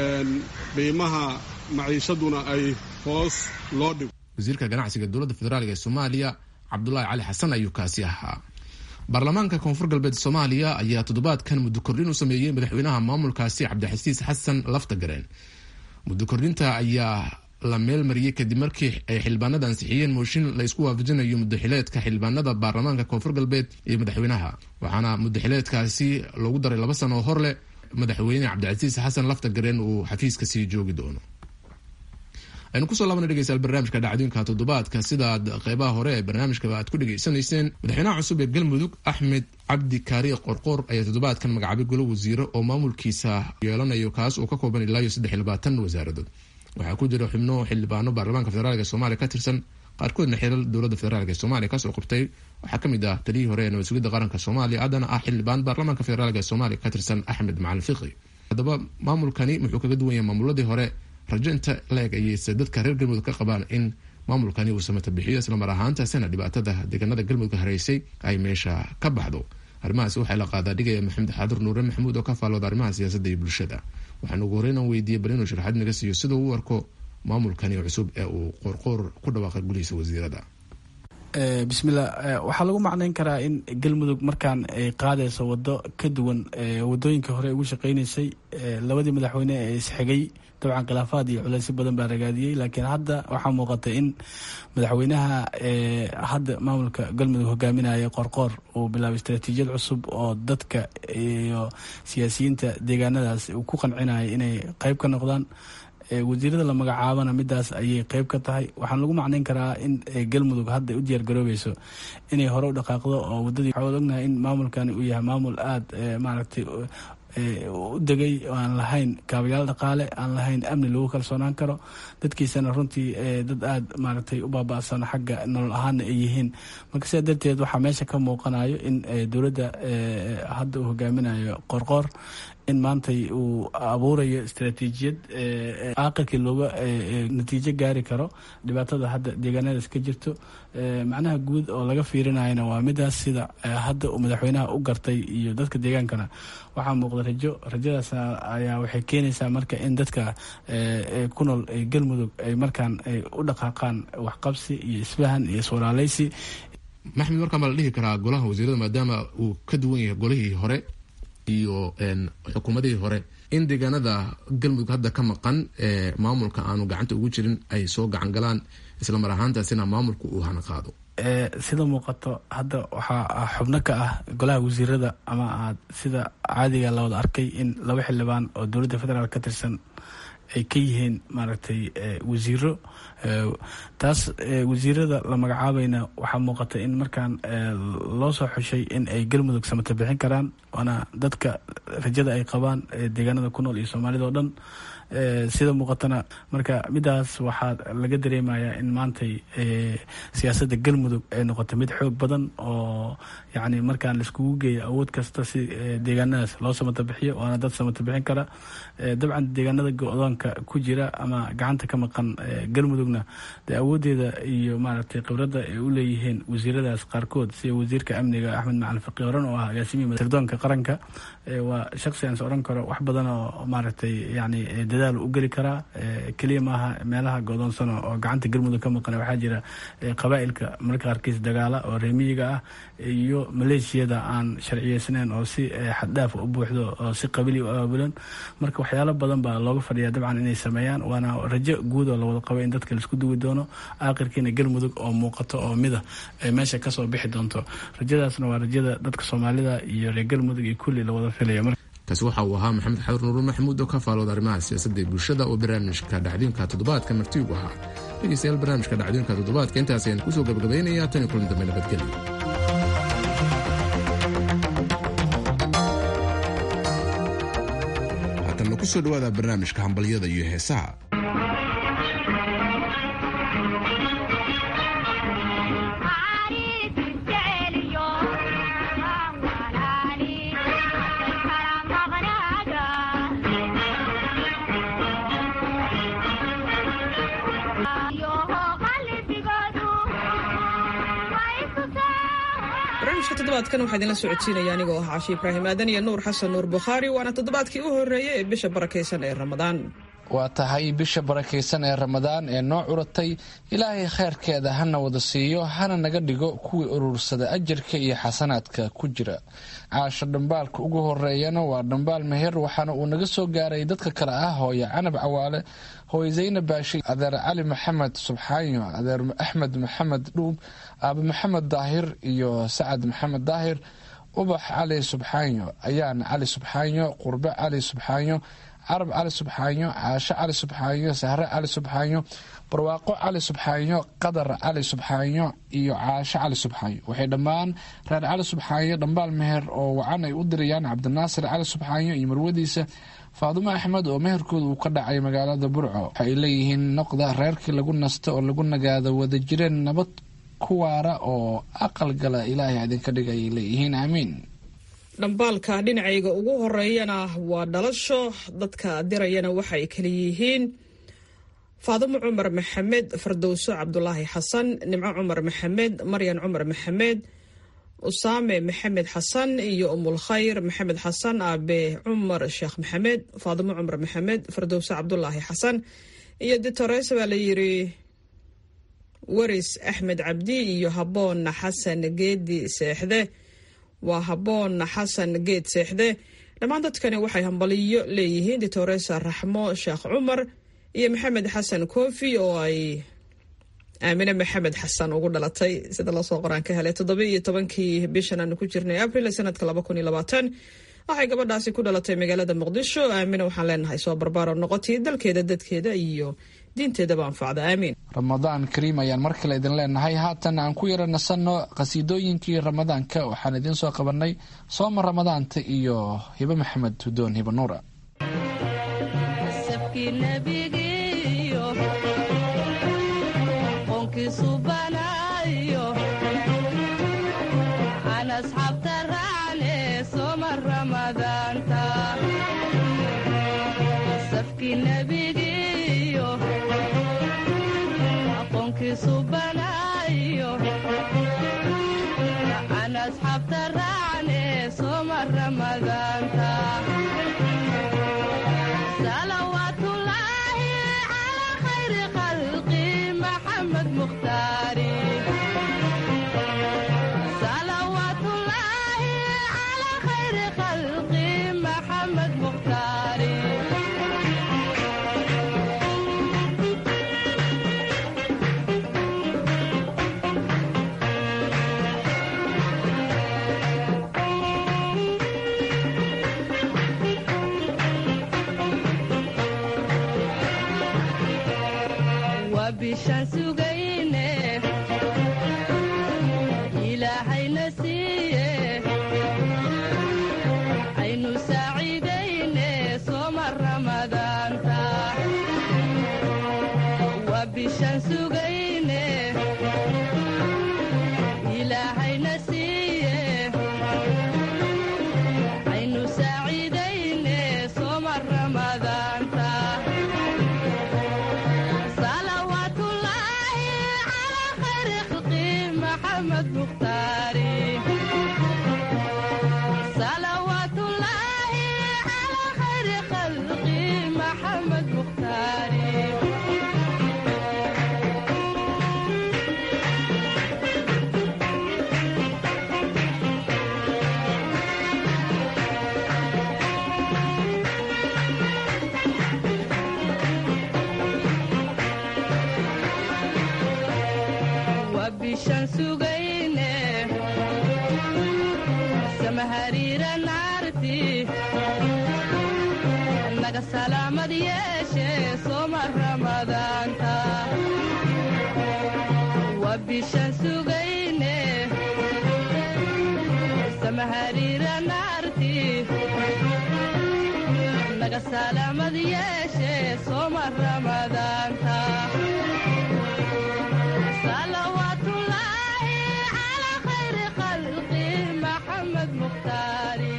qiimaha maciishaduna ay hoos loo dhigo wasiirka ganacsiga dowladda federaalk ee soomaaliya cabdulaahi cali xasan ayuu kaasi ahaa baarlamaanka koonfur galbeed soomaaliya ayaa toddobaadkan muddo kordhin u sameeyey madaxweynaha maamulkaasi cabdixasiis xasan laftagareen muddo kordhinta ayaa la meel mariyey kadib markii ay xildhibaanada ansixiyeen mooshin la isku waafajinayo mudaxileedka xildhibaanada baarlamaanka koonfur galbeed iyo madaxweynaha waxaana mudaxileedkaasi loogu daray laba sano oo hor leh madaxweyne cabdicasiis xasan laftagareen uu xafiiska sii joogi doono aynu kusoo laabana dhegeystayaal barnaamijka dhacdooyinka toddobaadka sidaad qeybaha hore ee barnaamijka aad ku dhegeysanayseen madaxweynaha cusub ee galmudug axmed cabdi kaari qorqoor ayaa toddobaadkan magacaabay golo wasiiro oo maamulkiisa yeelanayo kaas oo ka kooban ilaa iyo saddex iyo labaatan wasaaradood waxaa ku jira xubno xildhibaano baarlamaanka federaalk ee soomaaliya ka tirsan qaarkoodna xilal dowladda federaalk ee soomaaliya kasoo qabtay waxaa kamid ah taliyii hore ee nabad sugidda qaranka soomaaliya haddana ah xildhibaan baarlamaanka federaalk ee soomaaliya ka tirsan axmed macalin fiqi haddaba maamulkani wuxuu kaga duwan yahay maamuladii hore rajo inta la-eg ayeyse dadka reer galmudug ka qabaan in maamulkani uu samata bixiyo islamar ahaantaasina dhibaatada deegaanada galmudug hareysay ay meesha ka baxdo arrimahaas waxaa la qaadaa dhigaya maxamed xaadur nuure maxamuud oo ka faallooda arrimaha siyaasadda iyo bulshada waxaan ugu horreyn aan weydiiyey bal inuu sharaxaad naga siiyo sida uu u arko maamulkani cusub ee uu qoorqoor ku dhawaaqay gulihiisa wasiirada bismillah waxaa lagu macnayn karaa in galmudug markaan ay qaadayso wado ka duwan wadooyinka hore ugu shaqeynaysay labadii madaxweyne ee isxigay dabcan khilaafaad iyo culeysyo badan baa ragaadiyey laakiin hadda waxaa muuqata in madaxweynaha hadda maamulka galmudug hogaaminaya qorqoor uu bilaabay istaraatiijiyad cusub oo dadka iyo siyaasiyiinta deegaanadaas uu ku qancinaya inay qeyb ka noqdaan wasiirada la magacaabana midaas ayay qeyb ka tahay waxaan lagu macnayn karaa in galmudug hadda u diyaar garoobeyso inay hore u dhaqaaqdo oo wadadii waxaa ognahay in maamulkani uu yahay maamul aada maaragtay u degay oo aan lahayn kaabayaal dhaqaale aan lahayn amni lagu kalsoonaan karo dadkiisana runtii dad aada maaragtay u baaba-san xagga nolol ahaana ay yihiin marka sidaa darteed waxaa meesha ka muuqanayo in dowladda hadda uu hogaaminayo qorqoor in maantay uu abuurayo istaraatiijiyad aaqilkii looga natiijo gaari karo dhibaatada hadda deegaanadaas ka jirto macnaha guud oo laga fiirinayana waa midaas sida hadda uu madaxweynaha u gartay iyo dadka deegaankana waxaa muuqda rajo rajadaas ayaa waxay keenaysaa marka in dadka ku nool galmudug ay markaan ay u dhaqaaqaan waxqabsi iyo isfahan iyo iswalaaleysi maxmed markaa ma la dhihi karaa golaha wasiirada maadaama uu ka duwan yahay golihii hore iyo xukuumadihii hore in deegaanada galmudug hadda ka maqan ee maamulka aanu gacanta ugu jirin ay soo gacan galaan isla mar ahaantaasina maamulka uu hana qaado sida muuqato hadda waxaa xubno ka ah golaha wasiirada ama aad sida caadiga la wada arkay in laba xildhibaan oo dowladda federaal ka tirsan ay ka yihiin maaragtay wasiiro taas wasiirada la magacaabayna waxaa muuqata in markaan loo soo xushay in ay galmudug samata bixin karaan waana dadka rajada ay qabaan deegaanada ku nool iyo soomaalida oo dhan sida muuqatana marka midaas waxaa laga dareemayaa in maantay siyaasadda galmudug ay noqotay mid xoog badan oo yacni markaan laiskugu geeyo awood kasta si deegaanadaas loo samata bixiyo waana dad samata bixin kara dabcan deegaanada go-doonka ku jira ama gacanta ka maqan galmudugna dee awooddeeda iyo maaragtay khibradda ay u leeyihiin wasiiradaas qaarkood sida wasiirka amniga axmed macalin faqi horan oo ah agaasimihi sirdoonka qaranka waa shaqsi aan is odhan karo wax badan oo maaragtay yacni dadaal u geli karaa keliya maaha meelaha godoonsano oo gacanta galmudug ka maqan waxaa jira qabaa'ilka mararka qaarkiis dagaala oo reemiyiga ah iyo maleeshiyada aan sharciyeysnayn oo si xaddhaaf u buuxdo oo si qabili u aabulan marka waxyaalo badan baa looga fadhiyaa dabcan inay sameeyaan waana rajo guud oo lawada qabo in dadka laisku duwi doono aakhirkiina galmudug oo muuqato oo mida ay meesha kasoo bixi doonto rajadaasna waa rajada dadka soomaalida iyo reer galmudug iyo kulli lawada filaya kaasi waxa uu ahaa maxamed xadur nuur maxamuud oo ka faalooda arrimaha siyaasadda ee bulshada oo barnaamijka dhacdooyinka toddobaadka martiigu ahaa dhegeystayaal barnaamijka dhacdooyinka toddobaadka intaas ayaan kusoo gabagabaynayaa tan iyo kulan dambe nabadgelyo kusoo dhawaada barnaamijka hambalyada iyo heesaha barnaamijka toddobaadkan waxaa idinla socodsiinaya anigoo ah caashi ibraahim aadan iyo nuur xasan nuur bukhaari waana toddobaadkii u horreeyay ee bisha barakaysan ee ramadaan waa tahay bisha barakaysan ee ramadaan ee noo curatay ilaahay khayrkeeda hana wada siiyo hana naga dhigo kuwii urursada ajarka iyo xasanaadka ku jira caasho dhambaalka ugu horeeyana waa dhambaal meher waxaana uu naga soo gaaray dadka kale ah hooye canab cawaale hooye zaynab baashi adeer cali maxamed subxaanyo adeer axmed maxamed dhuub aabe maxamed daahir iyo sacad maxamed daahir ubax cali subxaanyo ayaan cali subxaanyo qurbe cali subxaanyo carab cali subxaanyo caasho cali subxaanyo sahre cali subxaanyo barwaaqo cali subxaanyo qadar cali subxaanyo iyo caasho cali subxaanyo waxay dhammaan reer cali subxaanyo dhambaal meher oo wacan ay u dirayaan cabdinaasir cali subxaanyo iyo marwadiisa faadumo axmed oo meherkooda uu ka dhacay magaalada burco waxa ay leeyihiin noqda reerkii lagu nasto oo lagu nagaado wada jireen nabad ku waara oo aqal gala ilaahay idinka dhig ayay leeyihiin aamiin dhambaalka dhinacayga ugu horeeyana waa dhalasho dadka dirayana waxay kala yihiin faadimo cumar maxamed fardowso cabdulaahi xasan nimco cumar maxamed maryan cumar maxamed usaame maxamed xasan iyo umulkhayr maxamed xasan aabe cumar sheekh maxamed faadimo cumar maxamed fardowso cabdulaahi xasan iyo ditores baa la yiri waris axmed cabdi iyo haboon xasan geedi seexde waa haboon xasan geed seexde dhammaan dadkani waxay hambaliyo leeyihiin ditoresa raxmo sheekh cumar iyo maxamed xasan kofi oo ay aamine maxamed xasan ugu dhalatay sida lasoo qoraan ka helay toddobiiyo tobankii bishan aanu ku jirnay abril sanadka laba kun iyo labaatan waxay gabadhaasi ku dhalatay magaalada muqdisho aamine waxaan leenahay soo barbaaro noqotay dalkeeda dadkeeda iyo diinteedaba anfacda aamiin ramadaan kariim ayaan mar kale idin leenahay haatan aan ku yara nasanno qhasiidooyinkii ramadaanka waxaan idiin soo qabanay sooma ramadaanta iyo hibe maxamed hudoon hibe nuura yeeshe soma ramadaanta salawaatullaahi calaa khayri khalqi maxamed mukhtaari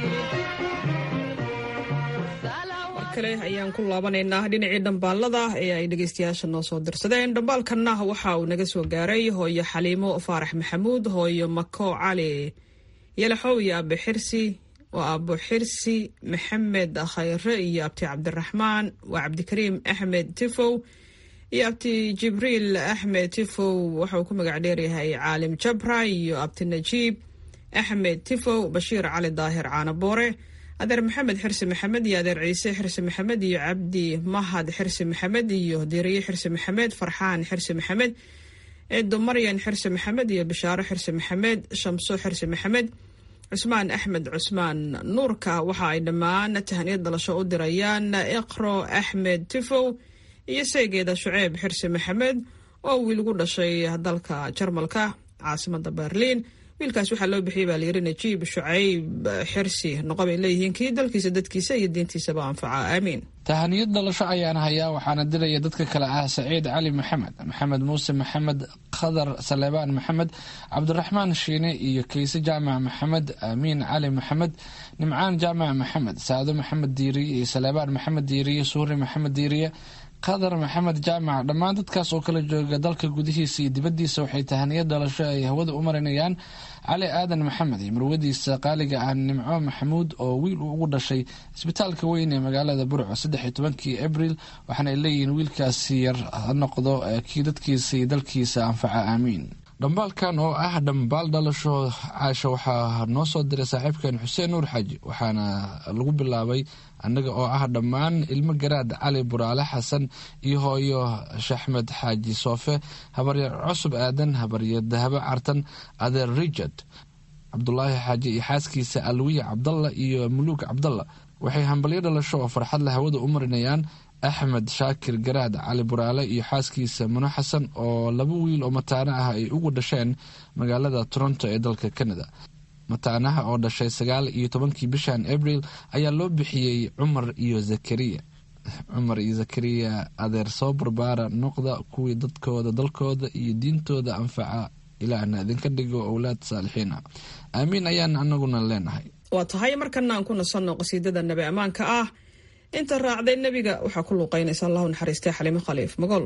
kale ayaan ku laabanaynaa dhinacii dhambaalada ee ay dhegeystayaasha noo soo dirsadeen dhambaalkanna waxa uu naga soo gaaray hooyo xaliimo faarax maxamuud hooyo mako cali yalaxow iyo abe xirsi oo abo xirsi maxamed khayre iyo abti cabdiraxmaan waa cabdikariim axmed tifow iyo abti jibriil axmed tifow waxauu ku magac dheeryahay caalim jabra iyo abti najiib axmed tifow bashiir cali daahir caanaboore adeer maxamed xirsi maxamed iyo adeer ciise xirsi maxamed iyo cabdi mahad xirsi maxamed iyo diriye xirsi maxamed farxaan xirsi maxamed eedo maryan xirsi maxamed iyo bishaaro xirsi maxamed shamso xirsi maxamed cusmaan axmed cusmaan nuurka waxa ay dhammaan tahaniyad dhalasho u dirayaan iqro axmed tifow iyo seegeeda shuceeb xirsi maxamed oo wiil gu dhashay dalka jarmalka caasimada berliin wiilkaas waxaa loo bixiyay baa layiri najiib shucayb xirsi noqo bay leeyihiin kii dalkiisa dadkiisa iyo diintiisaba anfaca aamiin tahaniyad dhalasho ayaan hayaa waxaana diraya dadka kale ah saciid cali maxamed maxamed muuse maxamed khadar saleebaan maxamed cabdiraxmaan shiine iyo kayse jaamac maxamed aamiin cali maxamed nimcaan jaamac maxamed saado maxamed diiriye iyo saleebaan maxamed diiriye suuri maxamed diiriye qadar maxamed jaamac dhammaan dadkaas oo kala jooga dalka gudihiisa iyo dibaddiisa waxay tahaniyad dhalasho ay hawada u marinayaan cali aadan maxamed iyo marwadiisa qaaliga ah nimco maxamuud oo wiil uu ugu dhashay isbitaalka weyn ee magaalada burco saddex iyo tobankii abril waxaana ay leeyihiin wiilkaasi yar ha noqdo kii dadkiisa iyo dalkiisa anfaca aamiin dhambaalkan oo ah dhambaal dhalasho caasha waxaa noo soo diray saaxiibkeen xuseen nuur xaaji waxaana lagu bilaabay annaga oo ah dhammaan ilmo garaad cali buraale xasan iyo hooyo shaxmed xaaji soofe habaryar cusub aadan habaryar dahabo cartan adeer richard cabdulaahi xaaji iyo xaaskiisa alwiya cabdalla iyo muluuk cabdalla waxay hambalyo dhalasho oo farxad la hawada u marinayaan axmed shaakir garaad cali buraale iyo xaaskiisa muno xasan oo laba wiil oo mataano ah ay ugu dhasheen magaalada toronto ee dalka canada mataanaha oo dhashay sagaal iyo tobankii bishan abril ayaa loo bixiyey cumar iyo zakariya cumar iyo zakariya adeer soo barbaara noqda kuwii dadkooda dalkooda iyo diintooda anfaca ilaahna idinka dhigo owlaad saalixiin ah aamiin ayaan anaguna leenahay waa tahay markana aan ku nasanno qasiidada nabi ammaanka ah inta raacday nebiga waxaa ku luuqaynaysa allahu naxariistay xalimo khaliif magool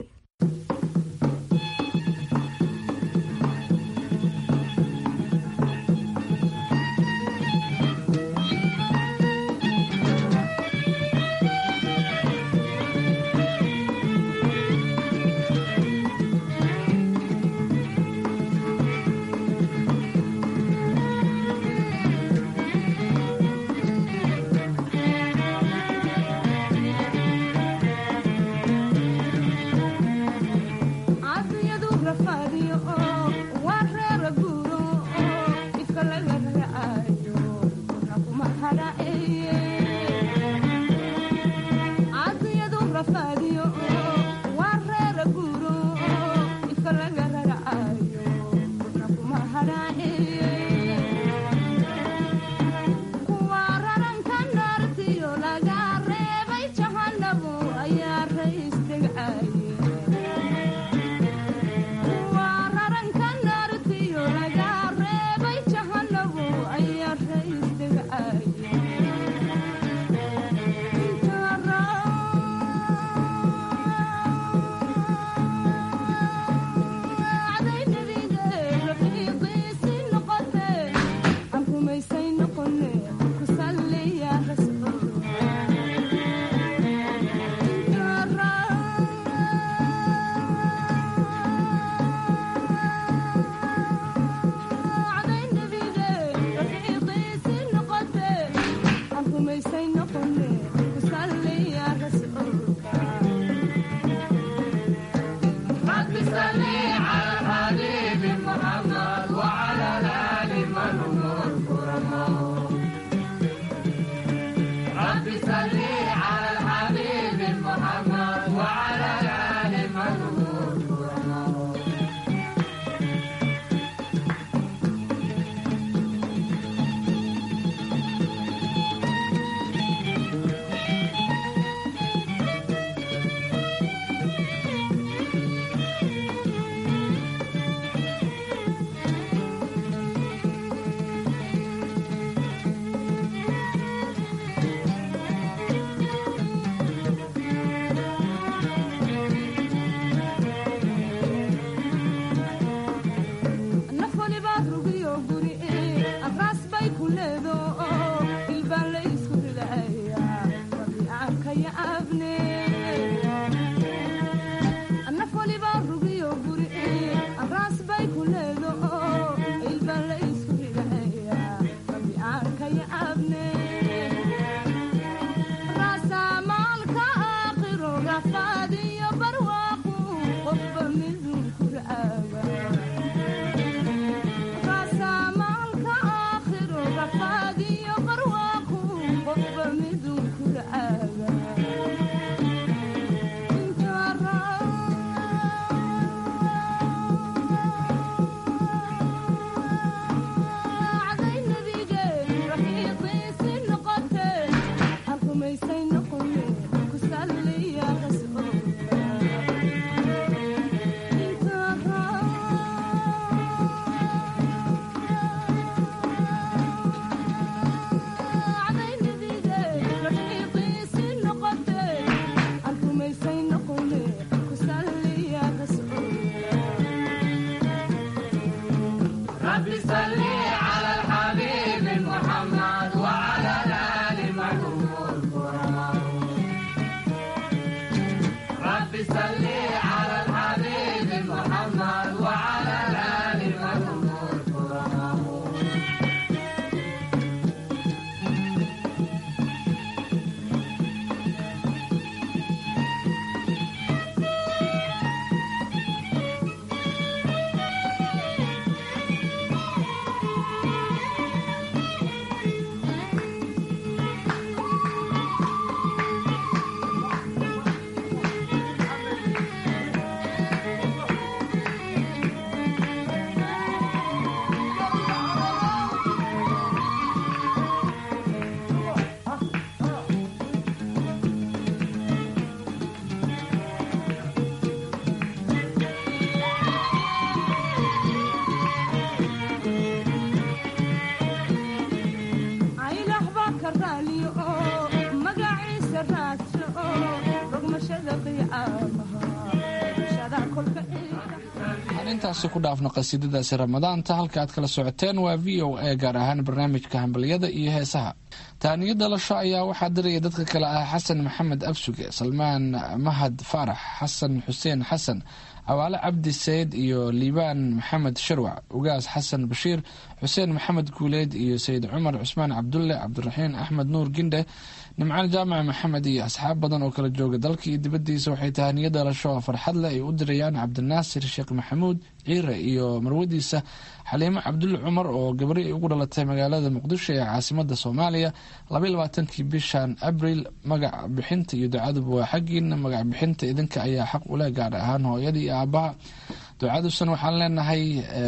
intaasi ku dhaafno qasiidadaasi ramadaanta halka aad kala socoteen waa v o a gaar ahaan barnaamijka hambaliyada iyo heesaha taaniyo dhalasho ayaa waxaa diraya dadka kale ah xasan maxamed absuge salmaan mahad faarax xasan xuseen xasan cawaale cabdi sayid iyo liibaan maxamed sharwac ugaas xasan bashiir xuseen maxamed guuleed iyo sayid cumar cusmaan cabdulle cabdiraxiin axmed nuur gindhe nimcaan jaamac maxamed iyo asxaab badan oo kala jooga dalka iyo dibadiisa waxay tahaniyo dhalasho oo farxad leh ay u dirayaan cabdinaasir sheekh maxamuud ciire iyo marwadiisa xaliimo cabdulle cumar oo gabri ay ugu dhalatay magaalada muqdisho ee caasimada soomaaliya labaylabaatanki bishan abril magac bixinta iyo ducaduba waa xaggiina magac bixinta idinka ayaa xaq ule gaar ahaan hooyada iyo aabaha ducadusan waxaan leenahay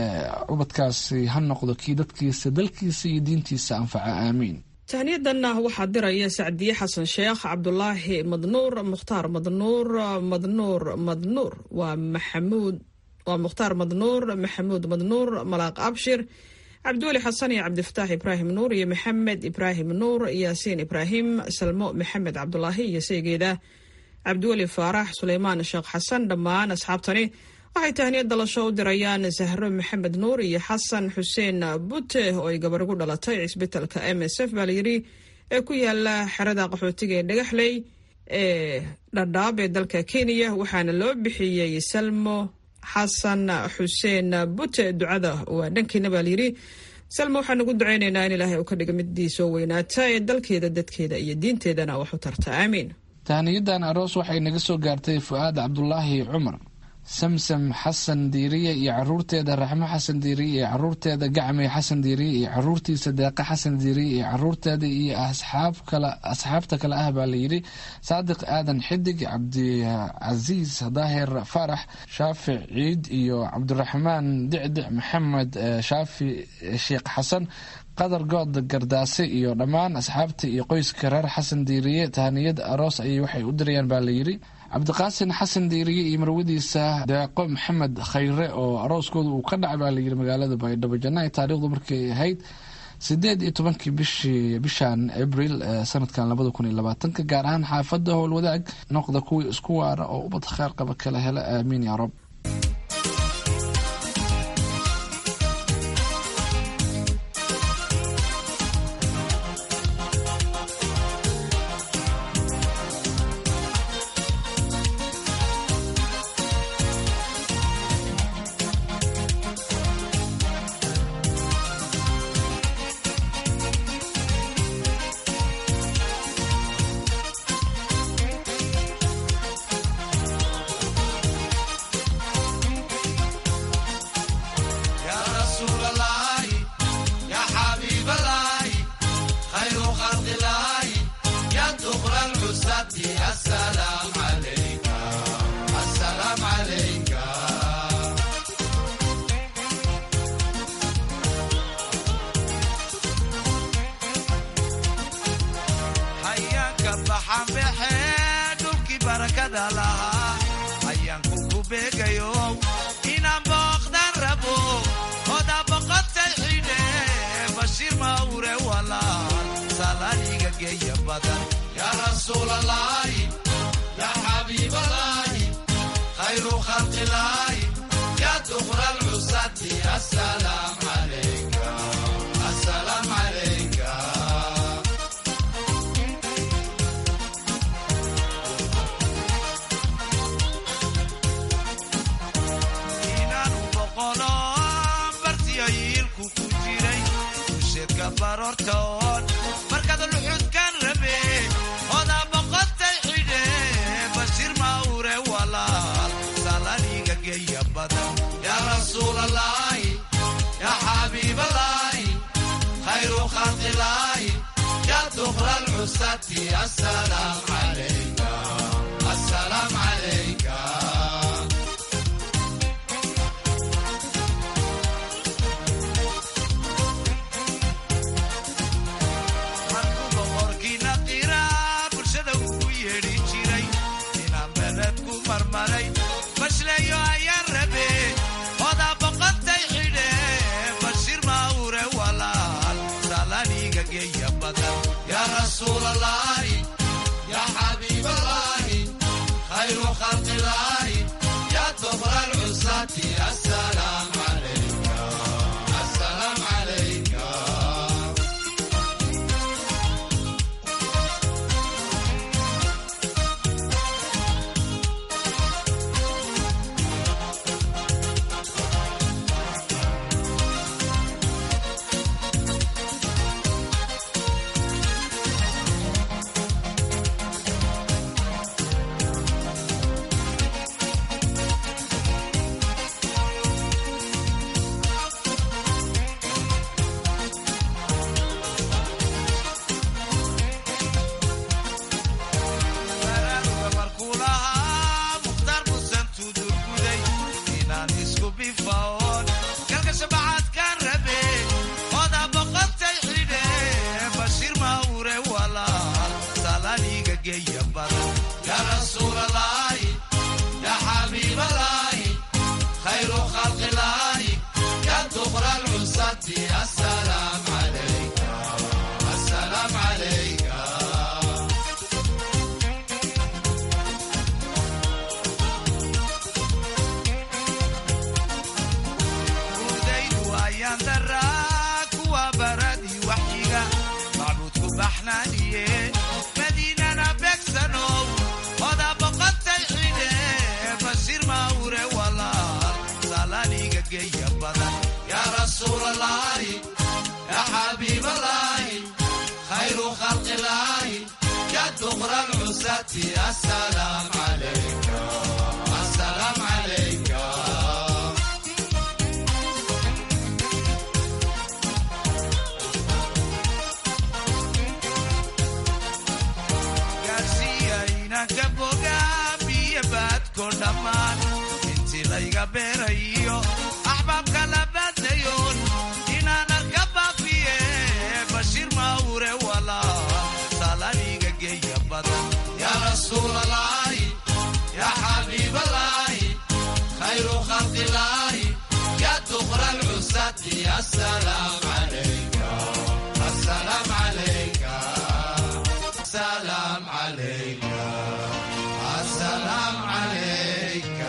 ubadkaasi ha noqdo kii dadkiisa dalkiisa iyo diintiisa anfaca aamiin tahniyadanna waxaa diraya sacdiye xasan sheekh cabdulaahi madnuur mukhtaar madnuur madnuur madnuur waa maxamuud waa mukhtaar madnuur maxamuud madnuur malaaq abshir cabdiweli xasan iyo cabdifataax ibraahim nuur iyo maxamed ibraahim nuur yaasiin ibraahim salmo maxamed cabdulaahi iyo saygeeda cabdiweli faarax suleymaan sheekh xasan dhammaan asxaabtani waxay tahniyad dalasho u dirayaan sahro maxamed nuur iyo xasan xuseen bute oo ay gabar ugu dhalatay cisbitalka m s f baa layidhi ee ku yaala xerada qaxootiga ee dhagaxley ee dhadhaab ee dalka kenya waxaana loo bixiyey salmo xasan xuseen bute ducada waa dhankiina baa layidhi salmo waxaan ugu ducaynaynaa in ilaahay uu ka dhiga midii soo weynaata ee dalkeeda dadkeeda iyo diinteedana wax u tarta aamiin tahniyadan aroos waxay naga soo gaartay fu-aad cabdulaahi cumar samsam xasan diiriye iyo caruurteeda raxmo xasan diiriye iyo caruurteeda gacme xasan diiriye iyo caruurtiisa deeqa xasan diiriye iyo caruurteeda iyo asxaabta kale ah baa layidhi saadiq aadan xidig cabdicasiis daahir faarax shaafic ciid iyo cabdiraxmaan dicdic maxamed shaafi sheekh xasan qadar good gardaase iyo dhammaan asxaabta iyo qoyska reer xasan diiriye tahaniyad aroos ayay waxay u dirayaan baa layidhi cabdiqaasin xasan diiriye iyo marwadiisa deeqo maxamed khayre oo arooskooda uu ka dhacay baa layidhi magaalada baydhabo janaayo taarikhdu markay ahayd sideed iyo tobankii bishii bishan abril sanadkan labada kun iyo labaatanka gaar ahaan xaafada howlwadaag noqda kuwii isku waara oo ubad kheer qaba kala hela aamiin yaa rab baroortoon markaad luxudkan rabe odaa boqotay xidhe bashir mawre walaal salaniga geeya badan yaa rasuulalaahi yaa xabiibalaahi khayru khalqilaahi yaa duqra lcusati asalaam calayka asalaam calayka markuu boqorkiina qiraa bulshada ugu yeedhi jiray inaan beled ku marmaray bashleeyo ayaan rabe odaa boqotay xidhe bashir mawre walaal salaniga geeya badan yaa rasuulalaahi yaa xabiibalaahi khayru khalqilaahi yaa duqra lcusati asalaam calayka asalaam calayka baraaruga markuu lahaa mukhtaar musan tudurguday inaan isku bifaoon galka shabacaadkaan rabe odaa boqotay xidhe bashir mawre walaal salaniga geeya badan yaa rasuulalaahi yaa xabiibalaahi khayru khalqilaahi yaa duqra lcusati asalaam calayka asalaam calayka udaydu ayaan daraa kuwa baradii waxyiga macbuudku baxnaaniye madiinana beegsanow odaa boqotay xidhe bashir mawre walaal salaniga geeya badan yaa rasuulalaahi yaa xabiibalaahi khayru khalqilaahi yaa duqra lcusati asalaam calayka asalaam calayka gaarsiiya inanka bogaamiyo baadko dhammaan intii layga beerayo axbaabka la baadayoon inaan arka baafiye bashir mawre walaal salaniga geeya badan yaa rasuulalaahi yaa xabiibalaahi khayru khalqilaahi yaa duqra lcusati asalaam calayka asalaam calayka asalaam calayka asalaam calayka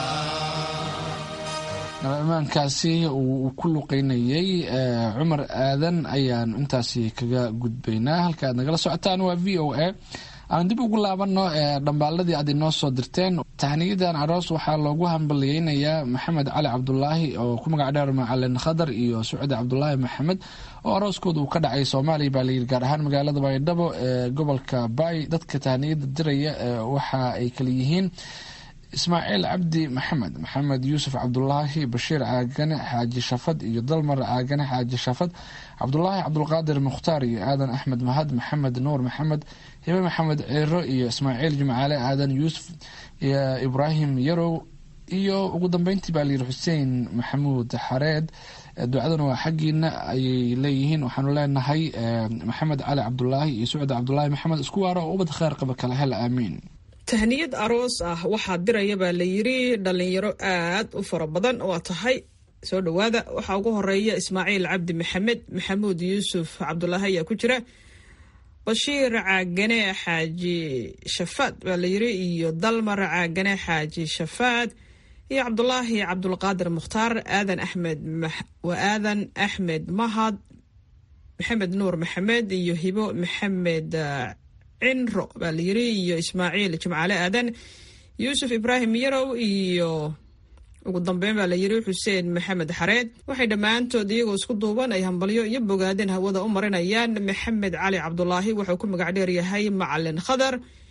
nabaimaankaasi uu ku luqeynayey cumar aadan ayaan intaasi kaga gudbaynaa halka aad nagala socotaan waa v o a aan dib ugu laabano dhambaaladii aad inoo soo dirteen tahniyadan aroos waxaa loogu hambaliyeynayaa maxamed cali cabdulaahi oo ku magac dheer macalin khadar iyo sucdi cabdulaahi maxamed oo arooskooda uu ka dhacay soomaaliya baa layiri gaar ahaan magaalada baydhabo ee gobolka baay dadka tahniyada diraya waxa ay kala yihiin ismaaciil cabdi maxamed maxamed yuusuf cabdulaahi bashiir caagane xaaji shafad iyo dalmar caagane xaaji shafad cabdulaahi cabdulqaadir mukhtaar iyo aadan axmed mahad maxamed nuur maxamed hibe maxamed ciiro iyo ismaaciil jimcaale aadan yuusuf iyo ibraahim yarow iyo ugu dambeyntii baa layiri xuseen maxamuud xareed ducaduna waa xaggiina ayay leeyihiin waxaanu leenahay maxamed cali cabdulaahi iyo sucdi cabdulaahi maxamed isku waaro oo ubad kheer qaba kala hel aamiin tahniyad aroos ah waxaa diraya baa la yiri dhalinyaro aad u fara badan waa tahay soo dhowaada waxaa ugu horeeya ismaaciil cabdi maxamed maxamuud yuusuf cabdulaahi ayaa ku jira bashiir caagane xaaji shafaad baa la yiri iyo dalmar caagane xaaji shafaad iyo cabdulaahi cabdulqaadir mukhtaar aadan axmed waa aadan axmed mahad maxamed nuur maxamed iyo hibo maxamed cinro baa la yiri iyo ismaaciil jimcaale aadan yuusuf ibraahim yarow iyo ugu dambeyn baa la yidhi xuseen maxamed xareed waxay dhammaantood iyagoo isku duuban ay hambalyo iyo bogaadeen hawada u marinayaan maxamed cali cabdulaahi wuxuu ku magac dheer yahay macalin khadar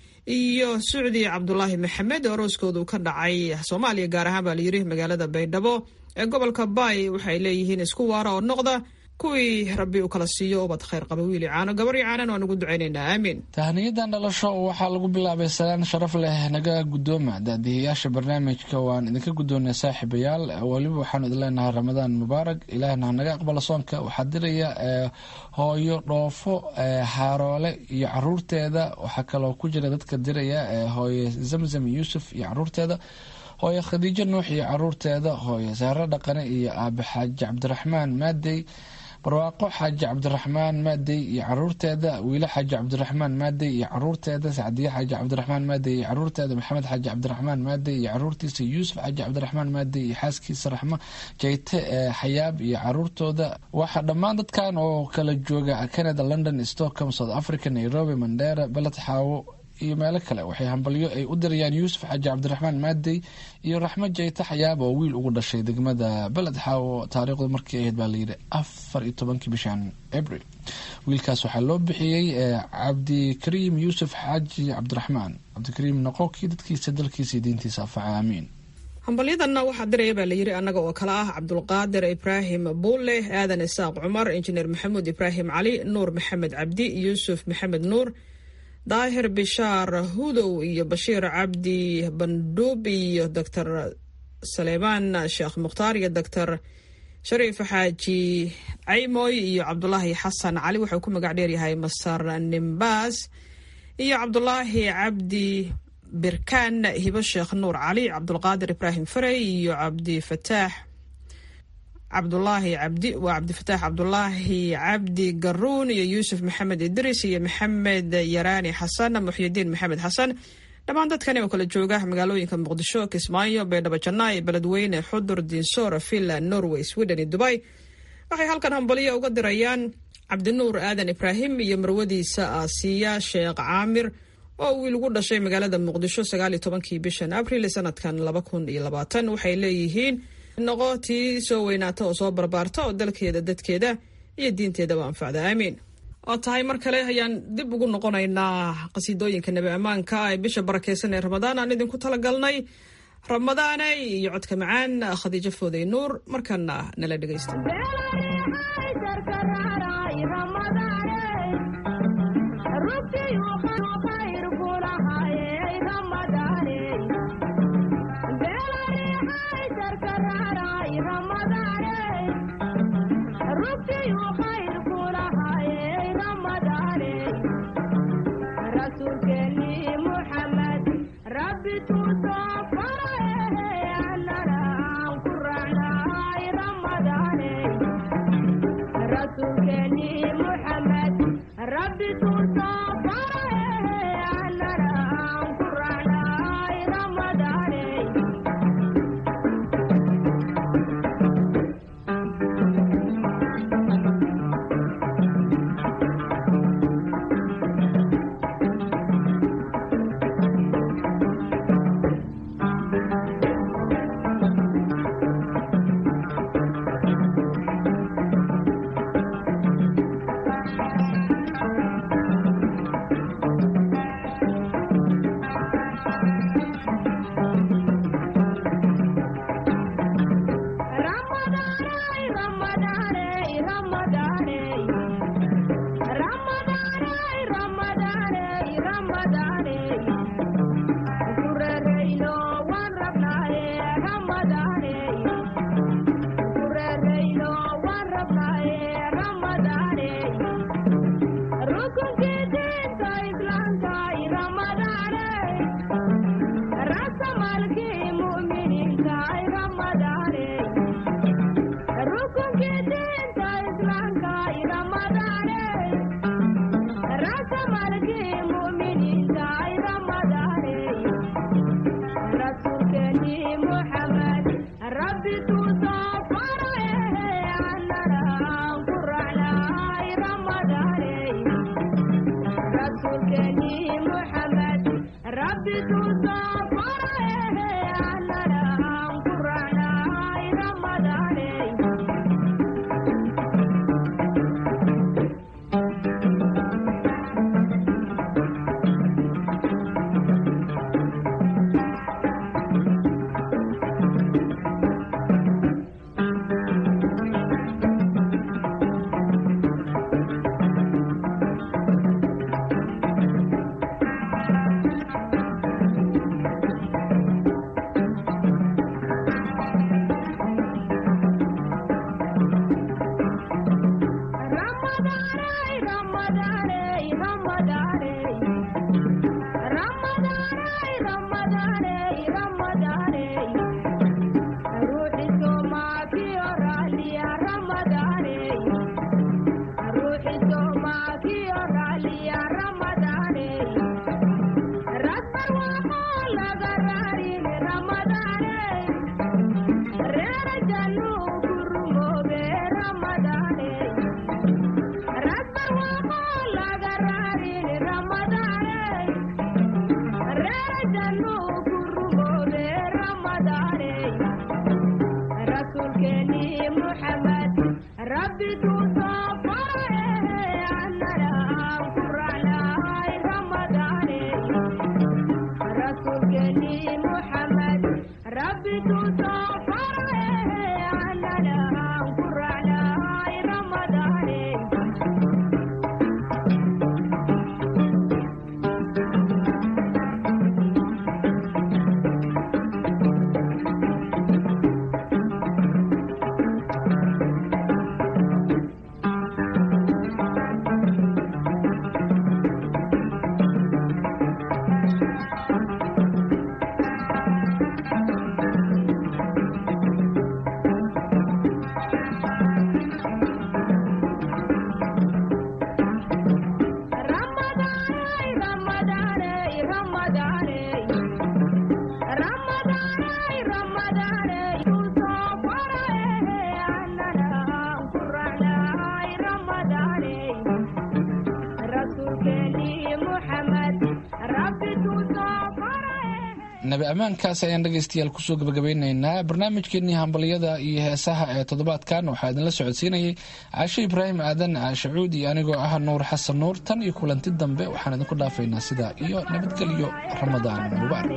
iyo sucdi cabdulaahi maxamed oo arooskoodu ka dhacay soomaaliya gaar ahaan baa layidhi magaalada baydhabo ee gobolka baay waxay leeyihiin isku waara oo noqda kuwii rabbi uu kala siiyo ubad khayr qaba wiili caano gabar iyo caanan waan ugu ducaynaynaa aamiin tahniyadan dhalasho waxaa lagu bilaabay salaan sharaf leh naga guddooma daadiyayaasha barnaamijka waan idinka guddoonay saaxiibayaal weliba waxaanu idin leenahay ramadaan mubaarak ilaahna hanaga aqbala soonka waxaa diraya hooyo dhoofo haaroole iyo caruurteeda waxaa kaloo ku jira dadka diraya hooyo zamzam yuusuf iyo caruurteeda hooyo khadiijo nuux iyo caruurteeda hooyo saare dhaqane iyo aabe xaaji cabdiraxmaan maadey barwaaqo xaaji cabdiraxmaan maadey iyo caruurteeda wiile xaaji cabdiraxmaan maadey iyo caruurteeda sacdiye xaaji cabdiraxmaan maadey iyo caruurteeda maxamed xaaji cabdiraxmaan maadey iyo caruurtiisa yuusuf xaaji cabdiraxmaan maadey iyo xaaskiisa raxmo jayte xayaab iyo caruurtooda waxaa dhammaan dadkan oo kala jooga canada london stockholm south africa nairobi mandera beled xaawo iyo meelo kale waxay hambalyo ay u dirayaan yuusuf xaaji cabdiraxmaan maadey iyo raxmo jayte xayaab oo wiil ugu dhashay degmada beled xaawo taariikhdu markii ahayd baa layidhi afar iyo tobankii bishan abril wiilkaas waxaa loo bixiyey cabdikariim yuusuf xaaji cabdiraxmaan cabdikariim noqokii dadkiisa dalkiisa iyo diintiisa afaca aamiin hambalyadanna waxaa diraya baa layidhi annaga oo kale ah cabdulqaadir ibraahim buulle aadan isaaq cumar injineer maxamuud ibraahim cali nuur maxamed cabdi yuusuf maxamed nuur daahir bishaar hudow iyo bashiir cabdi bandhuub iyo doctor saleymaan sheekh mukhtaar iyo doctor shariif xaaji caymoy iyo cabdulaahi xasan cali wuxuu ku magac dheeryahay masar nimbaas iyo cabdulaahi cabdi birkaan hibo sheekh nuur cali cabdulqaadir ibraahim farey iyo cabdifataax cabdulaahi cabdi waa cabdifataax cabdulaahi cabdi garuun iyo yuusuf maxamed idris iyo maxamed yaraani xasan muxyidiin maxamed xasan dhammaan dadkani oo kala jooga magaalooyinka muqdisho kismaayo baydhabo janaayi beledweyne xudur diinsoor finland norway sweden iyo dubay waxay halkan hambalyo uga dirayaan cabdinuur aadan ibraahim iyo marwadiisa aasiya sheekh caamir oo wiil ugu dhashay magaalada muqdisho sagaaliyo tobankii bishan abril sanadkan laba kun iyo labaatan waxay leeyihiin noqo tii soo weynaata oo soo barbaarta oo dalkeeda dadkeeda iyo diinteedaba anfacda aamiin oo tahay mar kale ayaan dib ugu noqonaynaa qasiidooyinka nebi ammaanka ee bisha barakeysan ee ramadaan aan idinku talagalnay ramadaaney iyo codka macaan khadiijo fooday nuur markana nala dhegaysta ربي تصفر nabi ammaankaas ayaan dhegaystayaal kusoo gabagabeynaynaa barnaamijkeenii hambalyada iyo heesaha ee toddobaadkan waxaa idinla socodsiinayay caashe ibraahim aadan caashacuud iyo anigoo ah nuur xasan nuur tan iyo kulanti dambe waxaan idinku dhaafaynaa sidaa iyo nabadgelyo ramadaan mubaarak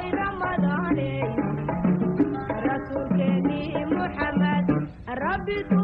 Rabbi